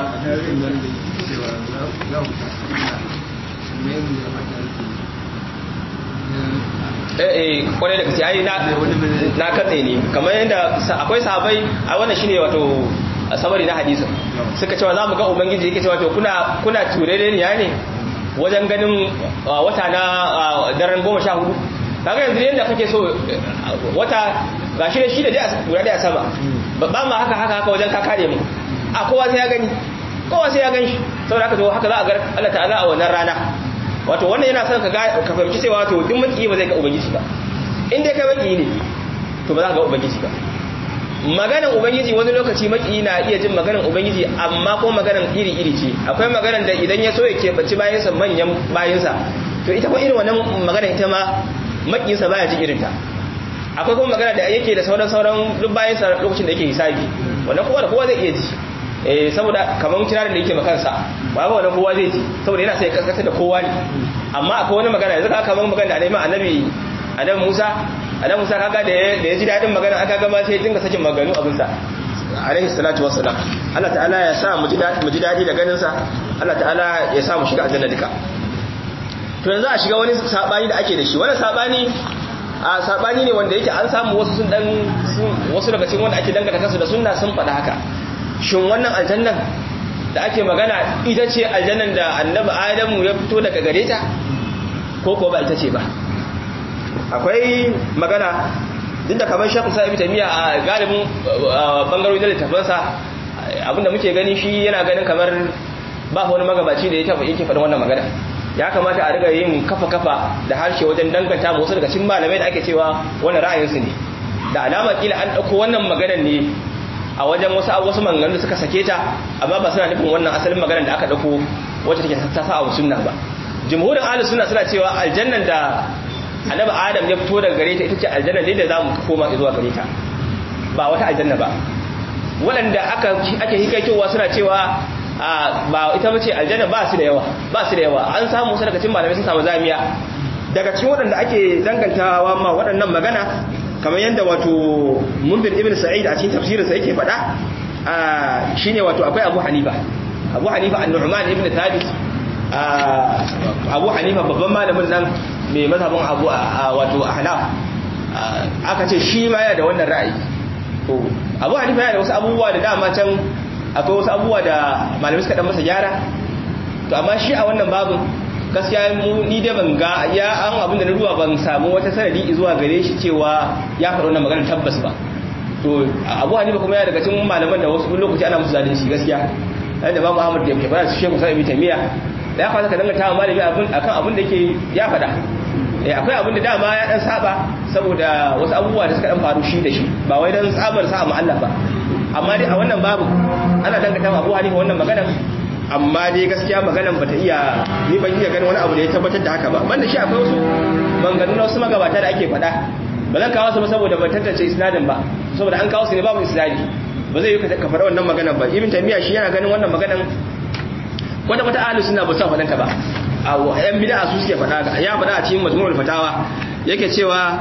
eh kwarai da gaske ai na na katse ne kamar yadda akwai sahabbai a wannan shine wato sabari na hadisin suka cewa za mu ga ubangiji yake cewa to kuna kuna turere ne ne wajen ganin wata na daren goma sha hudu kaga yanzu yadda kake so wata ga shi da shi da dai guda daya sama ba ma haka haka haka wajen ka kare mu a kowa sai ya gani kowa sai ya gan shi saboda haka to haka za a ga Allah ta'ala a wannan rana wato wannan yana son ka ga ka fahimci cewa to duk maki ba zai ga ubangiji ba in dai ka maki ne to ba za ka ga ubangiji ba maganan ubangiji wani lokaci maki na iya jin maganan ubangiji amma ko maganan iri-iri ce akwai maganan da idan ya so ya keɓaci bayansa manyan bayansa to ita ko irin wannan magana ita ma makiyinsa baya jin irinta akwai kuma magana da yake da sauran sauran duk bayansa lokacin da yake hisabi wannan kowa da kowa zai iya ji eh saboda kamar kirarin da yake makansa ba ba wannan kowa zai ji saboda yana sai kaskata da kowa ne amma akwai wani magana yanzu ka kamar magana da neman annabi annabi Musa annabi Musa kaga da ya ji dadin magana aka ga ma sai dinga sakin maganu abin sa alaihi salatu wassalam Allah ta'ala ya sa mu ji dadi mu ji dadi da ganin sa Allah ta'ala ya sa mu shiga aljanna duka to yanzu a shiga wani sabani da ake da shi wannan sabani a sabani ne wanda yake an samu wasu sun dan wasu daga cikin wanda ake dangata kansu da sunna sun faɗa haka shin wannan aljannan da ake magana ita ce aljannan da annabi adamu ya fito daga gare ta ko ko ba ita ce ba akwai magana duk da kamar shekul sa'ibi tamiya a galibin bangarori da littafansa abinda muke gani shi yana ganin kamar ba wani magabaci da ya taba yake faɗin wannan magana ya kamata a riga yin kafa-kafa da harshe wajen danganta wasu daga cikin malamai da ake cewa wannan ra'ayinsu ne da alama kila an ɗauko wannan maganar ne a wajen wasu wasu maganganu da suka sake ta amma ba suna nufin wannan asalin maganar da aka ɗauko wacce take ta sa a sunna ba jumhurin ahlus sunna suna cewa aljannan da annabi adam ya fito daga gare ta ita ce aljanna ne da zamu koma zuwa gare ta ba wata aljanna ba waɗanda aka ake hikaitowa suna cewa ba ita bace aljanna ba su da yawa ba su da yawa an samu su daga cikin malamai sun samu zamiya daga cikin waɗanda ake dangantawa ma waɗannan magana kamar yadda wato munbir ibn sa'id a cikin tafsirin sa yake faɗa shine wato akwai abu hanifa abu hanifa an-nu'man ibn thabit abu hanifa babban malamin nan mai mazhabin abu wato ahnaf aka ce shi ma yana da wannan ra'ayi to abu hanifa yana da wasu abubuwa da dama can akwai wasu abubuwa da malamai suka dan masa gyara to amma shi a wannan babin gaskiya mu ni dai ban ga ya an abin da na duba ban samu wata sanadi zuwa gare shi cewa ya faɗi wannan magana tabbas ba to abu hanifa kuma ya daga cikin malaman da wasu lokaci ana musu zalunci gaskiya da babu ahmad da ya fara su shehu sai tamiya da ya fara ka danganta wa malami abin akan abin da yake ya faɗa eh akwai abin da dama ya dan saba saboda wasu abubuwa da suka dan faru shi da shi ba wai dan tsabar sa mu Allah ba amma dai a wannan babu ana dangata wa Abu Hanifa wannan maganar amma dai gaskiya maganar bata iya ni ban iya ganin wani abu da ya tabbatar da haka ba banda shi akwai wasu maganganu na wasu magabata da ake faɗa ba zan kawo su ba saboda ban tantance isnadin ba saboda an kawo su ne babu isnadi ba zai yi ka faɗa wannan maganar ba ibn taymiya shi yana ganin wannan maganar wanda wata ahlus sunna ba sa faɗanta ba a yan bid'a su suke faɗa ya faɗa a cikin majmu'ul fatawa yake cewa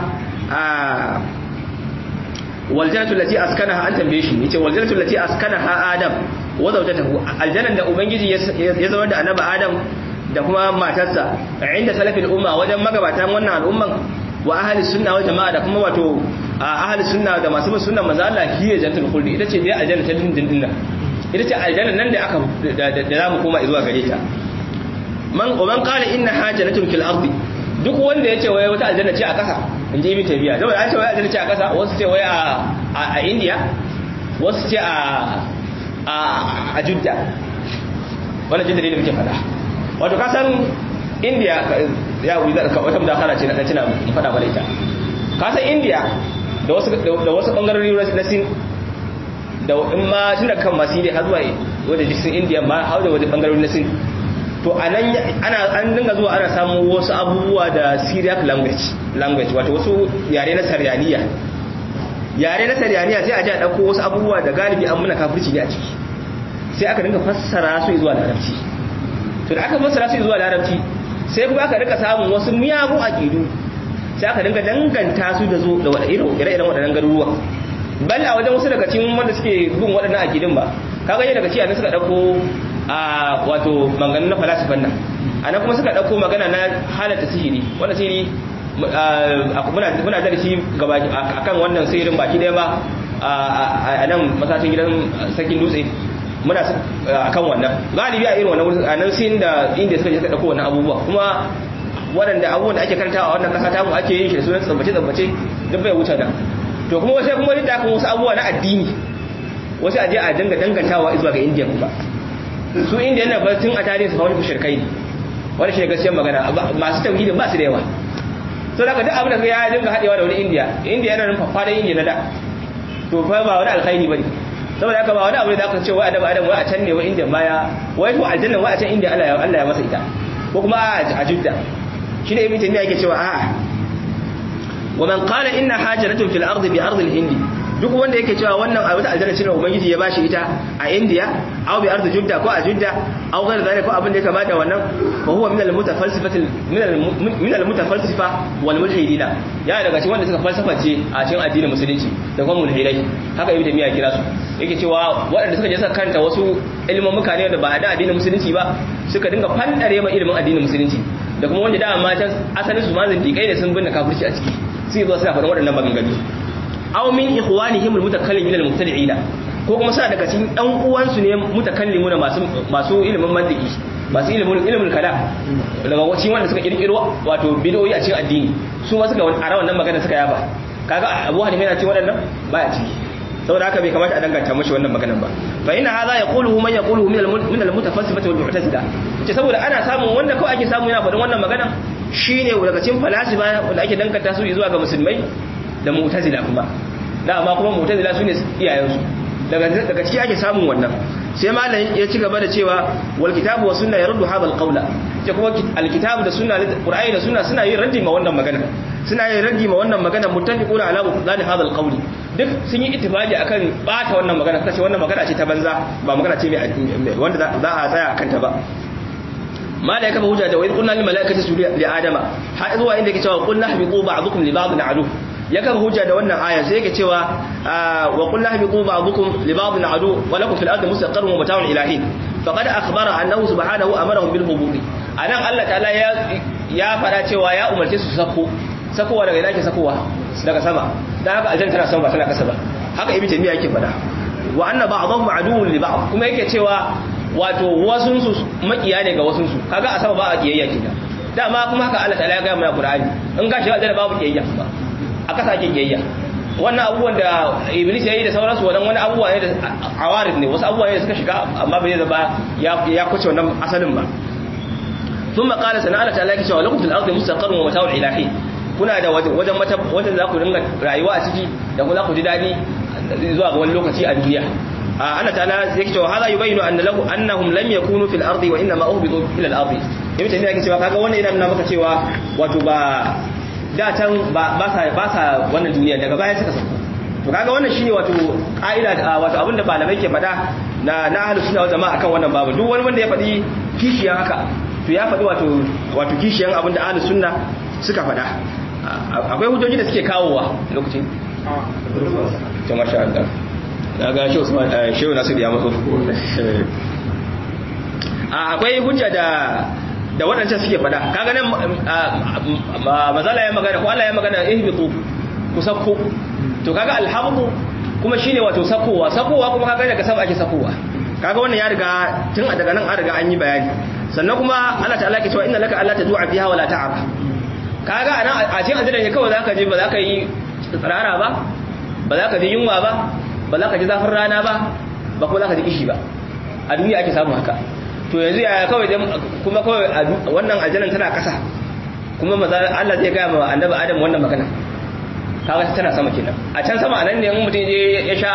waljannatu allati askanaha an tambaye shi yace waljannatu allati askanaha adam wa zawjatahu aljannan da ubangiji ya zama da annabi adam da kuma matarsa inda salafil umma wajen magabatan wannan al'umman wa ahli sunna wal jama'a da kuma wato ahli sunna da masu bin sunnan manzo Allah hiya jannatul khuldi ita ce dai aljanna ta dindin din nan ita ce aljanna nan da aka da zamu koma zuwa gare ta man man qala inna hajatun fil ardi duk wanda yace wai wata aljanna ce a kasa inji ibn tabiya saboda an ce wai aljanna ce a kasa wasu ce wai a a India wasu ce a a a Judda wannan jin dalilin muke fada wato ka san India ya wuri da wata mudakara ce na dan tana mu fada bala ita ka san India da wasu da wasu bangarori na Sin da in ma tun da kan masu har zuwa wadda jisun indiya ma har da wadda bangarorin na sin to a nan an dinga zuwa ana samun wasu abubuwa da syriac language language wato wasu yare na saryaniya yare na saryaniya sai a ji a ɗauko wasu abubuwa da galibi an muna kafirci ne a ciki sai aka dinga fassara su zuwa larabci to da aka fassara su zuwa larabci sai kuma aka rika samun wasu miyagun aƙidu sai aka dinga danganta su da zo da ire-iren waɗannan garuruwa bal a wajen wasu daga cikin wanda suke bin waɗannan aƙidun ba kaga yadda daga cikin suka ɗauko a wato magana na falasifan nan a nan kuma suka ɗauko magana na halatta sihiri wanda sihiri muna da shi gaba akan wannan sihirin baki ɗaya ba a nan masashin gidan sakin dutse muna akan wannan galibi a irin wannan wurin a nan sin da inda suka je suka ɗauko wannan abubuwa kuma waɗanda abubuwan da ake karantawa a wannan ƙasa tamu ake yin shi da sunan tsambace-tsambace duk bai wuce da to kuma wasu kuma duk da kan wasu abubuwa na addini wasu aje a dinga dangantawa zuwa ga indiya kuma su indiya na ba tun a tarihi su wani shirkai ne wani shi gaskiyar magana masu tauhidin ba su da yawa to daga duk abin da ya dinga haɗewa da wani indiya indiya yana nufin faɗin indiya na da to fa ba wani alkhairi bane saboda haka ba wani abu da aka ce wai adam adam wai a can ne wai indiya baya wai to aljanna wai a can indiya Allah ya Allah ya masa ita ko kuma a judda shi ne ibn taymiya yake cewa a'a wa man qala inna hajaratun fil ardi bi ardi al-hindi duk wanda yake cewa wannan a wata aljanna ce ubangiji ya bashi ita a India aw bi ardi Judda ko a Judda aw ghayr zalika ko abin da ya kamata wannan fa huwa min al-mutafalsifati min al-mutafalsifa wal mulhidina ya daga cikin wanda suka falsaface a cikin addinin musulunci da kuma mulhidai haka ibnu taymiya kira su yake cewa waɗanda suka je suka kanta wasu ilimin mukane da ba da addinin musulunci ba suka dinga fandare ma ilimin addinin musulunci da kuma wanda da amma can asalin su ma zindiƙai ne sun binne kafirci a ciki sai zo suna faɗin waɗannan maganganu aw min ikhwanihim almutakallimin almubtadi'ina ko kuma sa daga cikin ɗan uwansu ne mutakallimuna masu masu ilimin mantiki masu ilimin ilimin kalam daga wacin wanda suka kirkiro wato bid'o'i a cikin addini su ma suka ara wannan magana suka yaba kaga Abu Hanifa yana cikin waɗannan baya ciki saboda haka bai kamata a danganta mashi wannan maganan ba fa inna hadha yaquluhu man yaquluhu min min almutafassifati wal mu'tazila ce saboda ana samun wanda kawai ake samu yana faɗin wannan magana shine daga cikin falasifa wanda ake danganta su zuwa ga musulmai da mu'tazila kuma da amma kuma mu'tazila sune iyayensu daga daga ciki ake samun wannan sai malam ya ci gaba da cewa wal kitabu wa sunna yaruddu hadha al qawla ce kuma al kitabu da sunna qur'ani da sunna suna yin raddi ma wannan magana suna yin raddi ma wannan magana muttafiquna ala mutadani hadha al qawli duk sun yi ittifaqi akan bata wannan magana suka ce wannan magana ce ta banza ba magana ce mai wanda za a tsaya akan ta ba mala ya kafa hujja da wai qulna lil malaikati sujudu li adama har zuwa inda yake cewa qul nahbiqu ba'dukum li ba'din adu ya kafa hujja da wannan aya sai yake cewa wa qul nahbiqu ba'dukum li ba'din adu wa lakum fil ardi mustaqarrun wa mata'un ilahin faqad akhbara annahu subhanahu amarahum bil huburi anan Allah ta'ala ya ya fara cewa ya umarce su sako sakowa daga ina ke sakowa daga sama dan haka aljanna tana sama ba tana kasa ba haka ibnu taymiya yake fada wa anna ba'dahum aduwwun li ba'd kuma yake cewa wato wasunsu makiya ne ga wasunsu kaga a sama ba a kiyayya kenan dama kuma haka Allah ta'ala ya ga mana Qur'ani in ka shiga aljanna babu kiyayya ba a kasa ake kiyayya wannan abubuwan da Iblis ya yi da sauransu wannan wani abubuwa ne da awarid ne wasu abubuwa ne da suka shiga amma bai zaba ya ya kuce wannan asalin ba thumma qala sana Allah ta'ala yake cewa lakum fil ardi mustaqarrun wa mata'un ilahi kuna da wajen mata wajen za ku dinga rayuwa a ciki da kuma za ku ji dadi zuwa ga wani lokaci a duniya Allah ta'ala yake cewa hada yubayinu anna lahu annahum lam yakunu fil ardi wa inma uhbitu ila al ardi ibn taymiya yake cewa kaga wannan yana nuna maka cewa wato ba da can ba ba sa ba sa wannan duniya daga baya suka sako to kaga wannan shine wato ka'ida wato abinda malamai ke fada na na ahlus sunna wal jama'a akan wannan babu duk wani wanda ya fadi kishiyan haka to ya fadi wato wato kishiyan abinda ahlus sunna suka fada akwai hujjoji da suke kawowa lokacin to masha Allah na ga shehu nasu da ya matso akwai hujja da da waɗancan suke fada kaga nan mazala ya magana ko Allah ya magana ihbitu ku sakko to kaga alhamdu kuma shine wato sakowa sakowa kuma kaga daga sama ake sakowa kaga wannan ya riga tun a daga nan an riga an yi bayani sannan kuma Allah ta'ala ke cewa inna laka alla tad'a fiha wala ta'ara kaga anan a cikin aljanna ne kawai zaka je ba za ka yi tsirara ba ba za ka ji yunwa ba ba za ka ji zafin rana ba ba kuma za ka ji kishi ba a duniya ake samu haka to yanzu yaya kawai kuma kawai wannan aljannan tana kasa kuma maza Allah zai gaya ma annabi Adam wannan magana kaga tana sama kenan a can sama anan ne in mutum je ya sha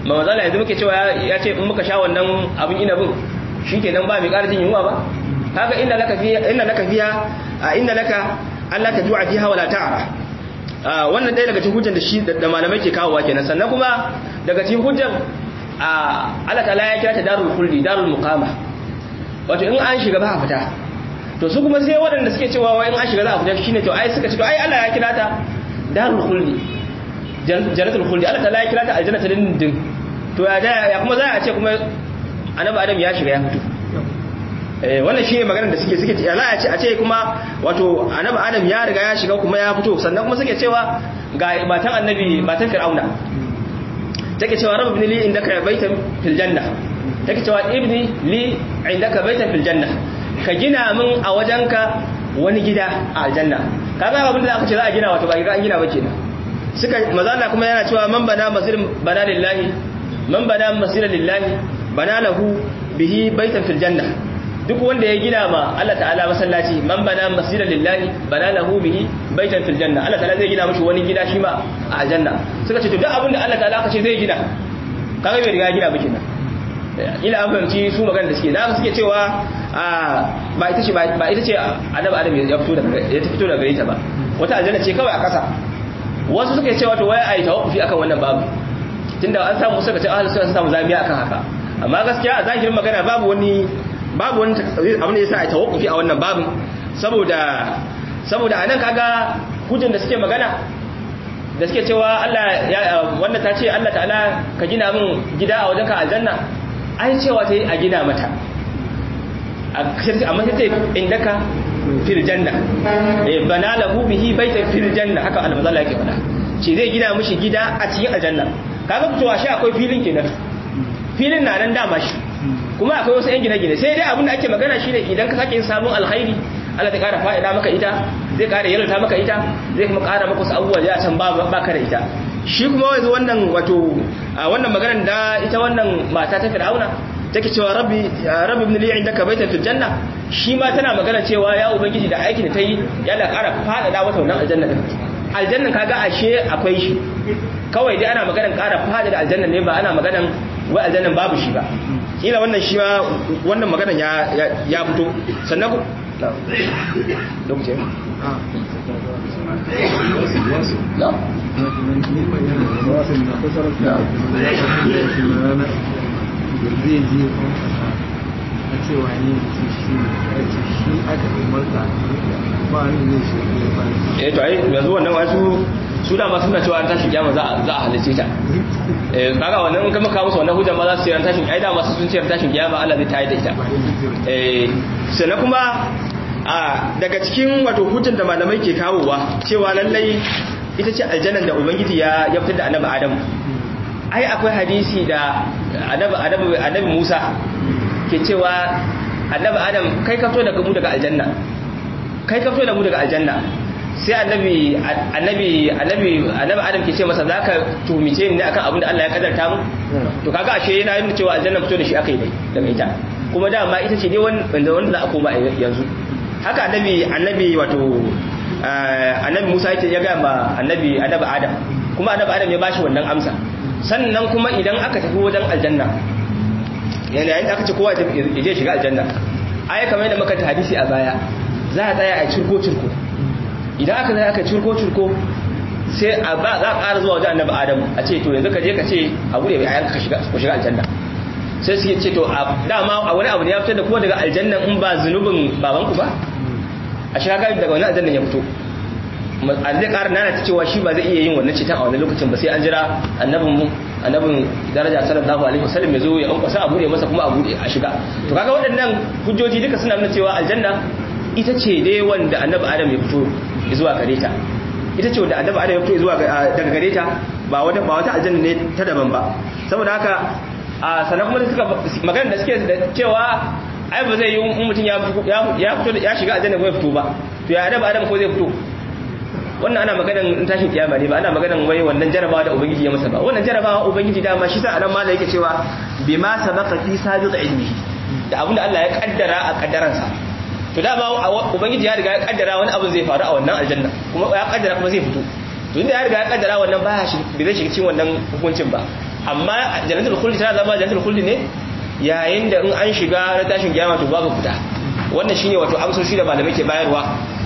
ma mazala yanzu muke cewa ya ce in muka sha wannan abin inabin shikenan ba mai ƙara jin yunwa ba kaga inna laka fiya inna laka fiya inna laka Allah ta ju'a fiha wala ta'ara wannan ɗaya daga cikin hujjan da shi da malamai ke kawowa kenan sannan kuma daga cikin hujjan Allah ta'ala ya kira ta darul khuldi darul muqama wato in an shiga ba a fita to su kuma sai waɗanda suke cewa wai in an shiga za a fita shine to ai suka ce to ai Allah ya kira ta darul khuldi jannatul khuldi Allah ta'ala ya kira ta aljannatul dindin to ya ya kuma za a ce kuma annabi Adam ya shiga ya fito wannan shi ne maganar da suke suke ya a ce a ce kuma wato annabi adam ya riga ya shiga kuma ya fito sannan kuma suke cewa ga matan annabi matan fir'auna take cewa rabbi ibn li indaka baitan fil janna take cewa ibni li indaka baitan fil janna ka gina min a wajenka wani gida a aljanna kaga abin da aka ce za a gina wato ba an gina ba kenan suka mazalla kuma yana cewa man bana masjid bana lillahi man bana masjid lillahi bana lahu bihi baitan fil janna duk wanda ya gina ma Allah ta'ala masallaci man bana masjidan lillahi bana lahu bihi baitan fil janna Allah ta'ala zai gina mishi wani gida shi ma a aljanna suka ce to duk abin da Allah ta'ala aka ce zai gina kaga bai riga gina ba kenan ila an fahimci su magana da suke da suke cewa ba ita ce ba ita ce annabi adam ya fito daga ya fito daga ita ba wata aljanna ce kawai a ƙasa wasu suka ce wato wai ai tawaffi akan wannan babu tunda an samu suka ce ahlus sunna sun samu zamiya akan haka amma gaskiya a zahirin magana babu wani babu wani abin da ya sa a tawakkufi a wannan babin saboda saboda anan kaga hujjan da suke magana da suke cewa Allah ya wanda ta ce Allah ta'ala ka gina min gida a wajenka aljanna ai cewa ta yi a gina mata amma sai ta indaka fil janna bana lahu bihi baitan fil janna haka almazala yake faɗa ce zai gina mishi gida a cikin aljanna kaga fitowa shi akwai filin kenan filin na nan dama shi kuma akwai wasu 'yan gine-gine sai dai abin da ake magana shi ne idan ka sake samun alkhairi Allah ta kara fa'ida maka ita zai kara yalata maka ita zai kuma kara maka wasu abubuwa da can ba ka da ita shi kuma wanzu wannan wato wannan maganar da ita wannan mata ta fir'auna take cewa rabbi rabbi ibn li indaka baitan fil janna shi ma tana magana cewa ya ubangiji da aikin da ta yi yana kara fa'ida mata wannan aljanna din aljannan kaga ashe akwai shi kawai dai ana maganar kara fa'ida aljanna ne ba ana maganar wai aljannan babu shi ba kila wannan shi ma wannan maganan ya fito sannan ku lokacin na? a cewa ne shi shi aka umarta ba ni zai shi ne ba eh to ai yanzu wannan wasu su da ma suna cewa an tashi kiyama za a halice ta eh kaga wannan in kuma kawo musu wannan hujja ma za su yi an tashin ai da masu sun ce an tashin kiyama Allah zai tayar da ita eh sannan kuma a daga cikin wato hujjan da malamai ke kawowa cewa lallai ita ce aljannan da ubangiji ya ya fitar da annabi adam ai akwai hadisi da annabi annabi annabi Musa ke cewa annabi adam kai ka fito daga mu daga aljanna kai ka fito da mu daga aljanna sai annabi annabi annabi annabi adam ke ce masa zaka tumice ni akan abin da Allah ya kadarta mu to kaga ashe yana yin cewa aljanna fito da shi akai dai daga ita kuma dama ita ce dai wanda wanda za a koma yanzu haka annabi annabi wato annabi Musa yake ya ga ma annabi annabi Adam kuma annabi Adam ya bashi wannan amsa sannan kuma idan aka tafi wajen aljanna yana yayin da aka ce kowa ya je shiga aljanna ai kamar yadda muka ta hadisi a baya za a tsaya a cirko cirko idan aka zai aka cirko cirko sai a ba za a ƙara zuwa wajen annabi Adam a ce to yanzu ka je ka ce a bude mai ayanka ka shiga ku shiga aljanna sai suke ce to dama a wani abu ne ya fitar da kuma daga aljanna in ba zunubin babanku ba a shiga daga wani aljanna ya fito a zai ƙara nana ta cewa shi ba zai iya yin wannan cetan a wani lokacin ba sai an jira annabin mu annabin daraja sallallahu alaihi wasallam ya zo ya ankwasa a bude masa kuma a bude a shiga to kaga waɗannan hujjoji duka suna nuna cewa aljanna ita ce dai wanda annabi adam ya fito zuwa gare ta ita ce wanda annabi adam ya fito zuwa daga gare ta ba wata ba wata aljanna ne ta daban ba saboda haka a sanan kuma suka magana da suke da cewa ai ba zai yi mutum ya fito ya shiga aljanna ko ya fito ba to ya annabi adam ko zai fito wannan ana maganan tashin kiyama ne ba ana maganan wai wannan jarabawa da ubangiji ya masa ba wannan jarabawa ubangiji dama shi sa anan ma da yake cewa bima sabaqa fi sabiq ilmi da abinda Allah ya kaddara a kaddaransa to dama ubangiji ya riga ya kaddara wani abu zai faru a wannan aljanna kuma ya kaddara kuma zai fito to inda ya riga ya kaddara wannan baya shi bai zai shiga cikin wannan hukuncin ba amma jannatul khuldi tana zama jannatul khuldi ne yayin da in an shiga na tashin kiyama to babu fita wannan shine wato amsoshi da malamai ke bayarwa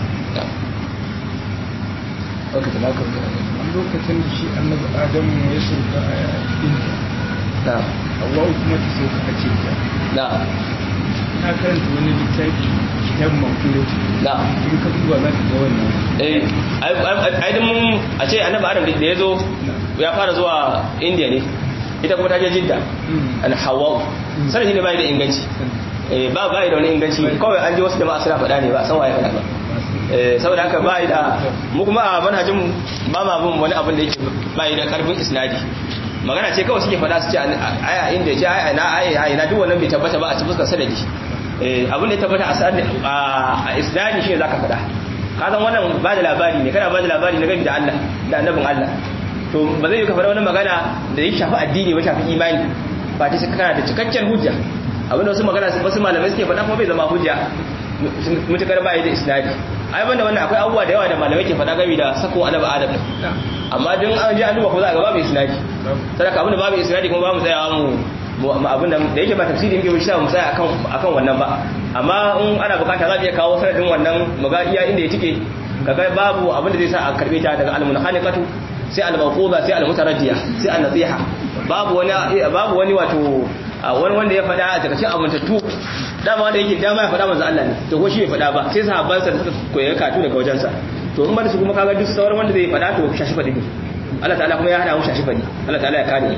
lokacin da shi annabi adamu ya sauka a inda na Hawwa kuma ta sauka a cikin na na karanta wani littafi kitab mawkilo na in ka duba za ka ga wannan eh ai ai mun a ce annabi adam da ya zo ya fara zuwa india ne ita kuma ta je jidda al hawa sai ne bai da inganci eh ba bai da wani inganci kawai an ji wasu jama'a suna faɗa ne ba san waye faɗa ba eh saboda haka bai da mu kuma a manhajin ba ma bin wani abin da yake bai da karfin isnadi magana ce kawai suke faɗa su ce aya inda ce aya na aya aya na duk wannan bai tabbata ba a cikin sanadi eh abin da ya tabbata a sanadi a isnadi shine zaka faɗa ka san wannan ba da labari ne kana ba da labari na gani da Allah da annabin Allah to ba zai yi ka faɗa wani magana da ya shafi addini ba shafi imani ba ta kana da cikakken hujja abinda wasu magana wasu malamai suke faɗa kuma bai zama hujja mutukar ba da isnadi ai banda wannan akwai abubuwa da yawa da malamai ke faɗa game da sako annabi adam amma don an ji an duba ko za a ga babu isnadi sadaka abinda babu isnadi kuma ba mu tsayawa mu abin da yake ba tafsiri muke mu mu tsaya akan akan wannan ba amma in ana bukata za mu iya kawo sanadin wannan mu ga iya inda ya tike kaga babu abin da zai sa a karbe ta daga al-munkhaniqatu sai al-mawquza sai al-mutaraddiya sai an-nasiha babu wani babu wani wato wani wanda ya faɗa a takashin amintattu dama wanda yake dama ya faɗa manzo Allah ne to ko shi bai faɗa ba sai sahabban sa da suka koyi katu daga wajen sa to in ba su kuma kaga duk sauran wanda zai faɗa to shashi faɗi ne Allah ta'ala kuma ya hada mu shashi faɗi Allah ta'ala ya kare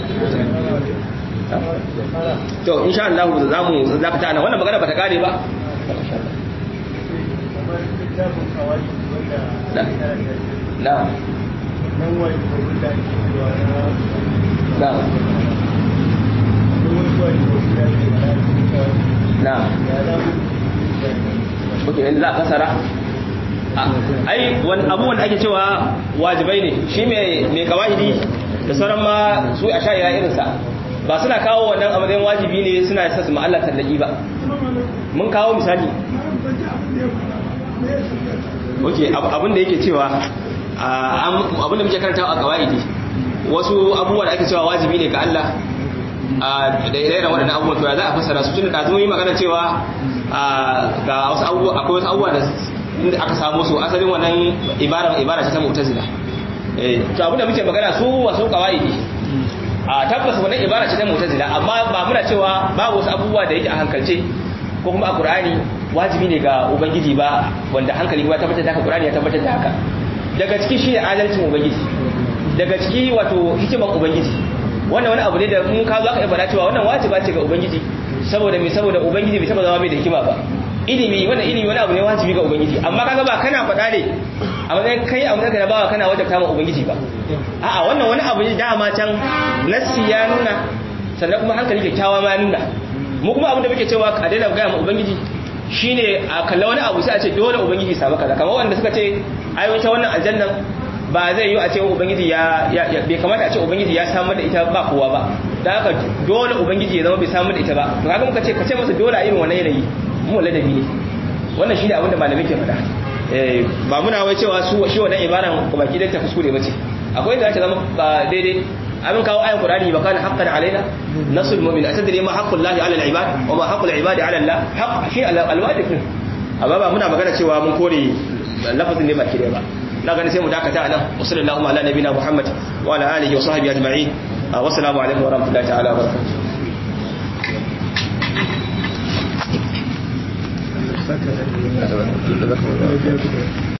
to insha Allah za mu zaka ta nan wannan magana ba ta kare ba na na na ok yanzu za a kasara ai wani abubuwan da ake cewa wajibai ne shi mai kawahidi da sauran ma su a sha irinsa ba suna kawo wannan a matsayin wajibi ne suna yasa su ma'allar tallaki ba mun kawo misali ok abin da yake cewa abin da muke karanta a kawahidi wasu abubuwa da ake cewa wajibi ne ga Allah da ire waɗannan abubuwan to ya za a fassara su tun da zo yi magana cewa ga wasu abubuwa akwai wasu abubuwa da inda aka samu su asalin wannan ibara ibara ce ta mu'tazila eh to abinda muke magana su wasu qawaidi a tabbas wannan ibara ce ta mu'tazila amma ba muna cewa babu wasu abubuwa da yake a hankalce ko kuma a qur'ani wajibi ne ga ubangiji ba wanda hankali ba tabbatar da haka qur'ani ya tabbatar da haka daga ciki shi adalcin ubangiji daga ciki wato hikiman ubangiji wannan wani abu ne da mun ka za ka ibada cewa wannan wajiba ce ga ubangiji saboda me saboda ubangiji bai taba zama bai da hikima ba ilimi wannan ilimi wani abu ne wajibi ga ubangiji amma kaga ba kana faɗa ne a matsayin kai a matsayin bawa kana wajabta ma ubangiji ba a'a wannan wani abu ne dama can nassi ya nuna sannan kuma hankali kyakkyawa ma ya nuna mu kuma abin da muke cewa a daina gaya ma ubangiji shine a kalla wani abu sai a ce dole ubangiji samu kaza kamar wanda suka ce ai wata wannan aljannan ba zai yi a ce ubangiji ya bai kamata a ce ubangiji ya samar da ita ba kowa ba da haka dole ubangiji ya zama bai samar da ita ba to kaga muka ce ka ce masa dole a irin wannan yanayi mu ladabi ne wannan shine abin da malamai ke faɗa eh ba muna wai cewa su shi wannan ibaran baki da ta kuskure bace akwai da ta zama ba daidai abin kawo ayan qur'ani ba kana haqqan alaina nasul mu'min atadri ma haqqul lahi ala al-ibad wa ma haqqul ibadi ala allah haqq shi al-wajib amma ba muna magana cewa mun kore lafazin ne baki da ba na gani sai mu dakata nan wa sallallahu ala nabina muhammad wa ala alihi wa sahbihi ajma'in wa assalamu alaikum wa rahmatullahi ta'ala wa barakatuh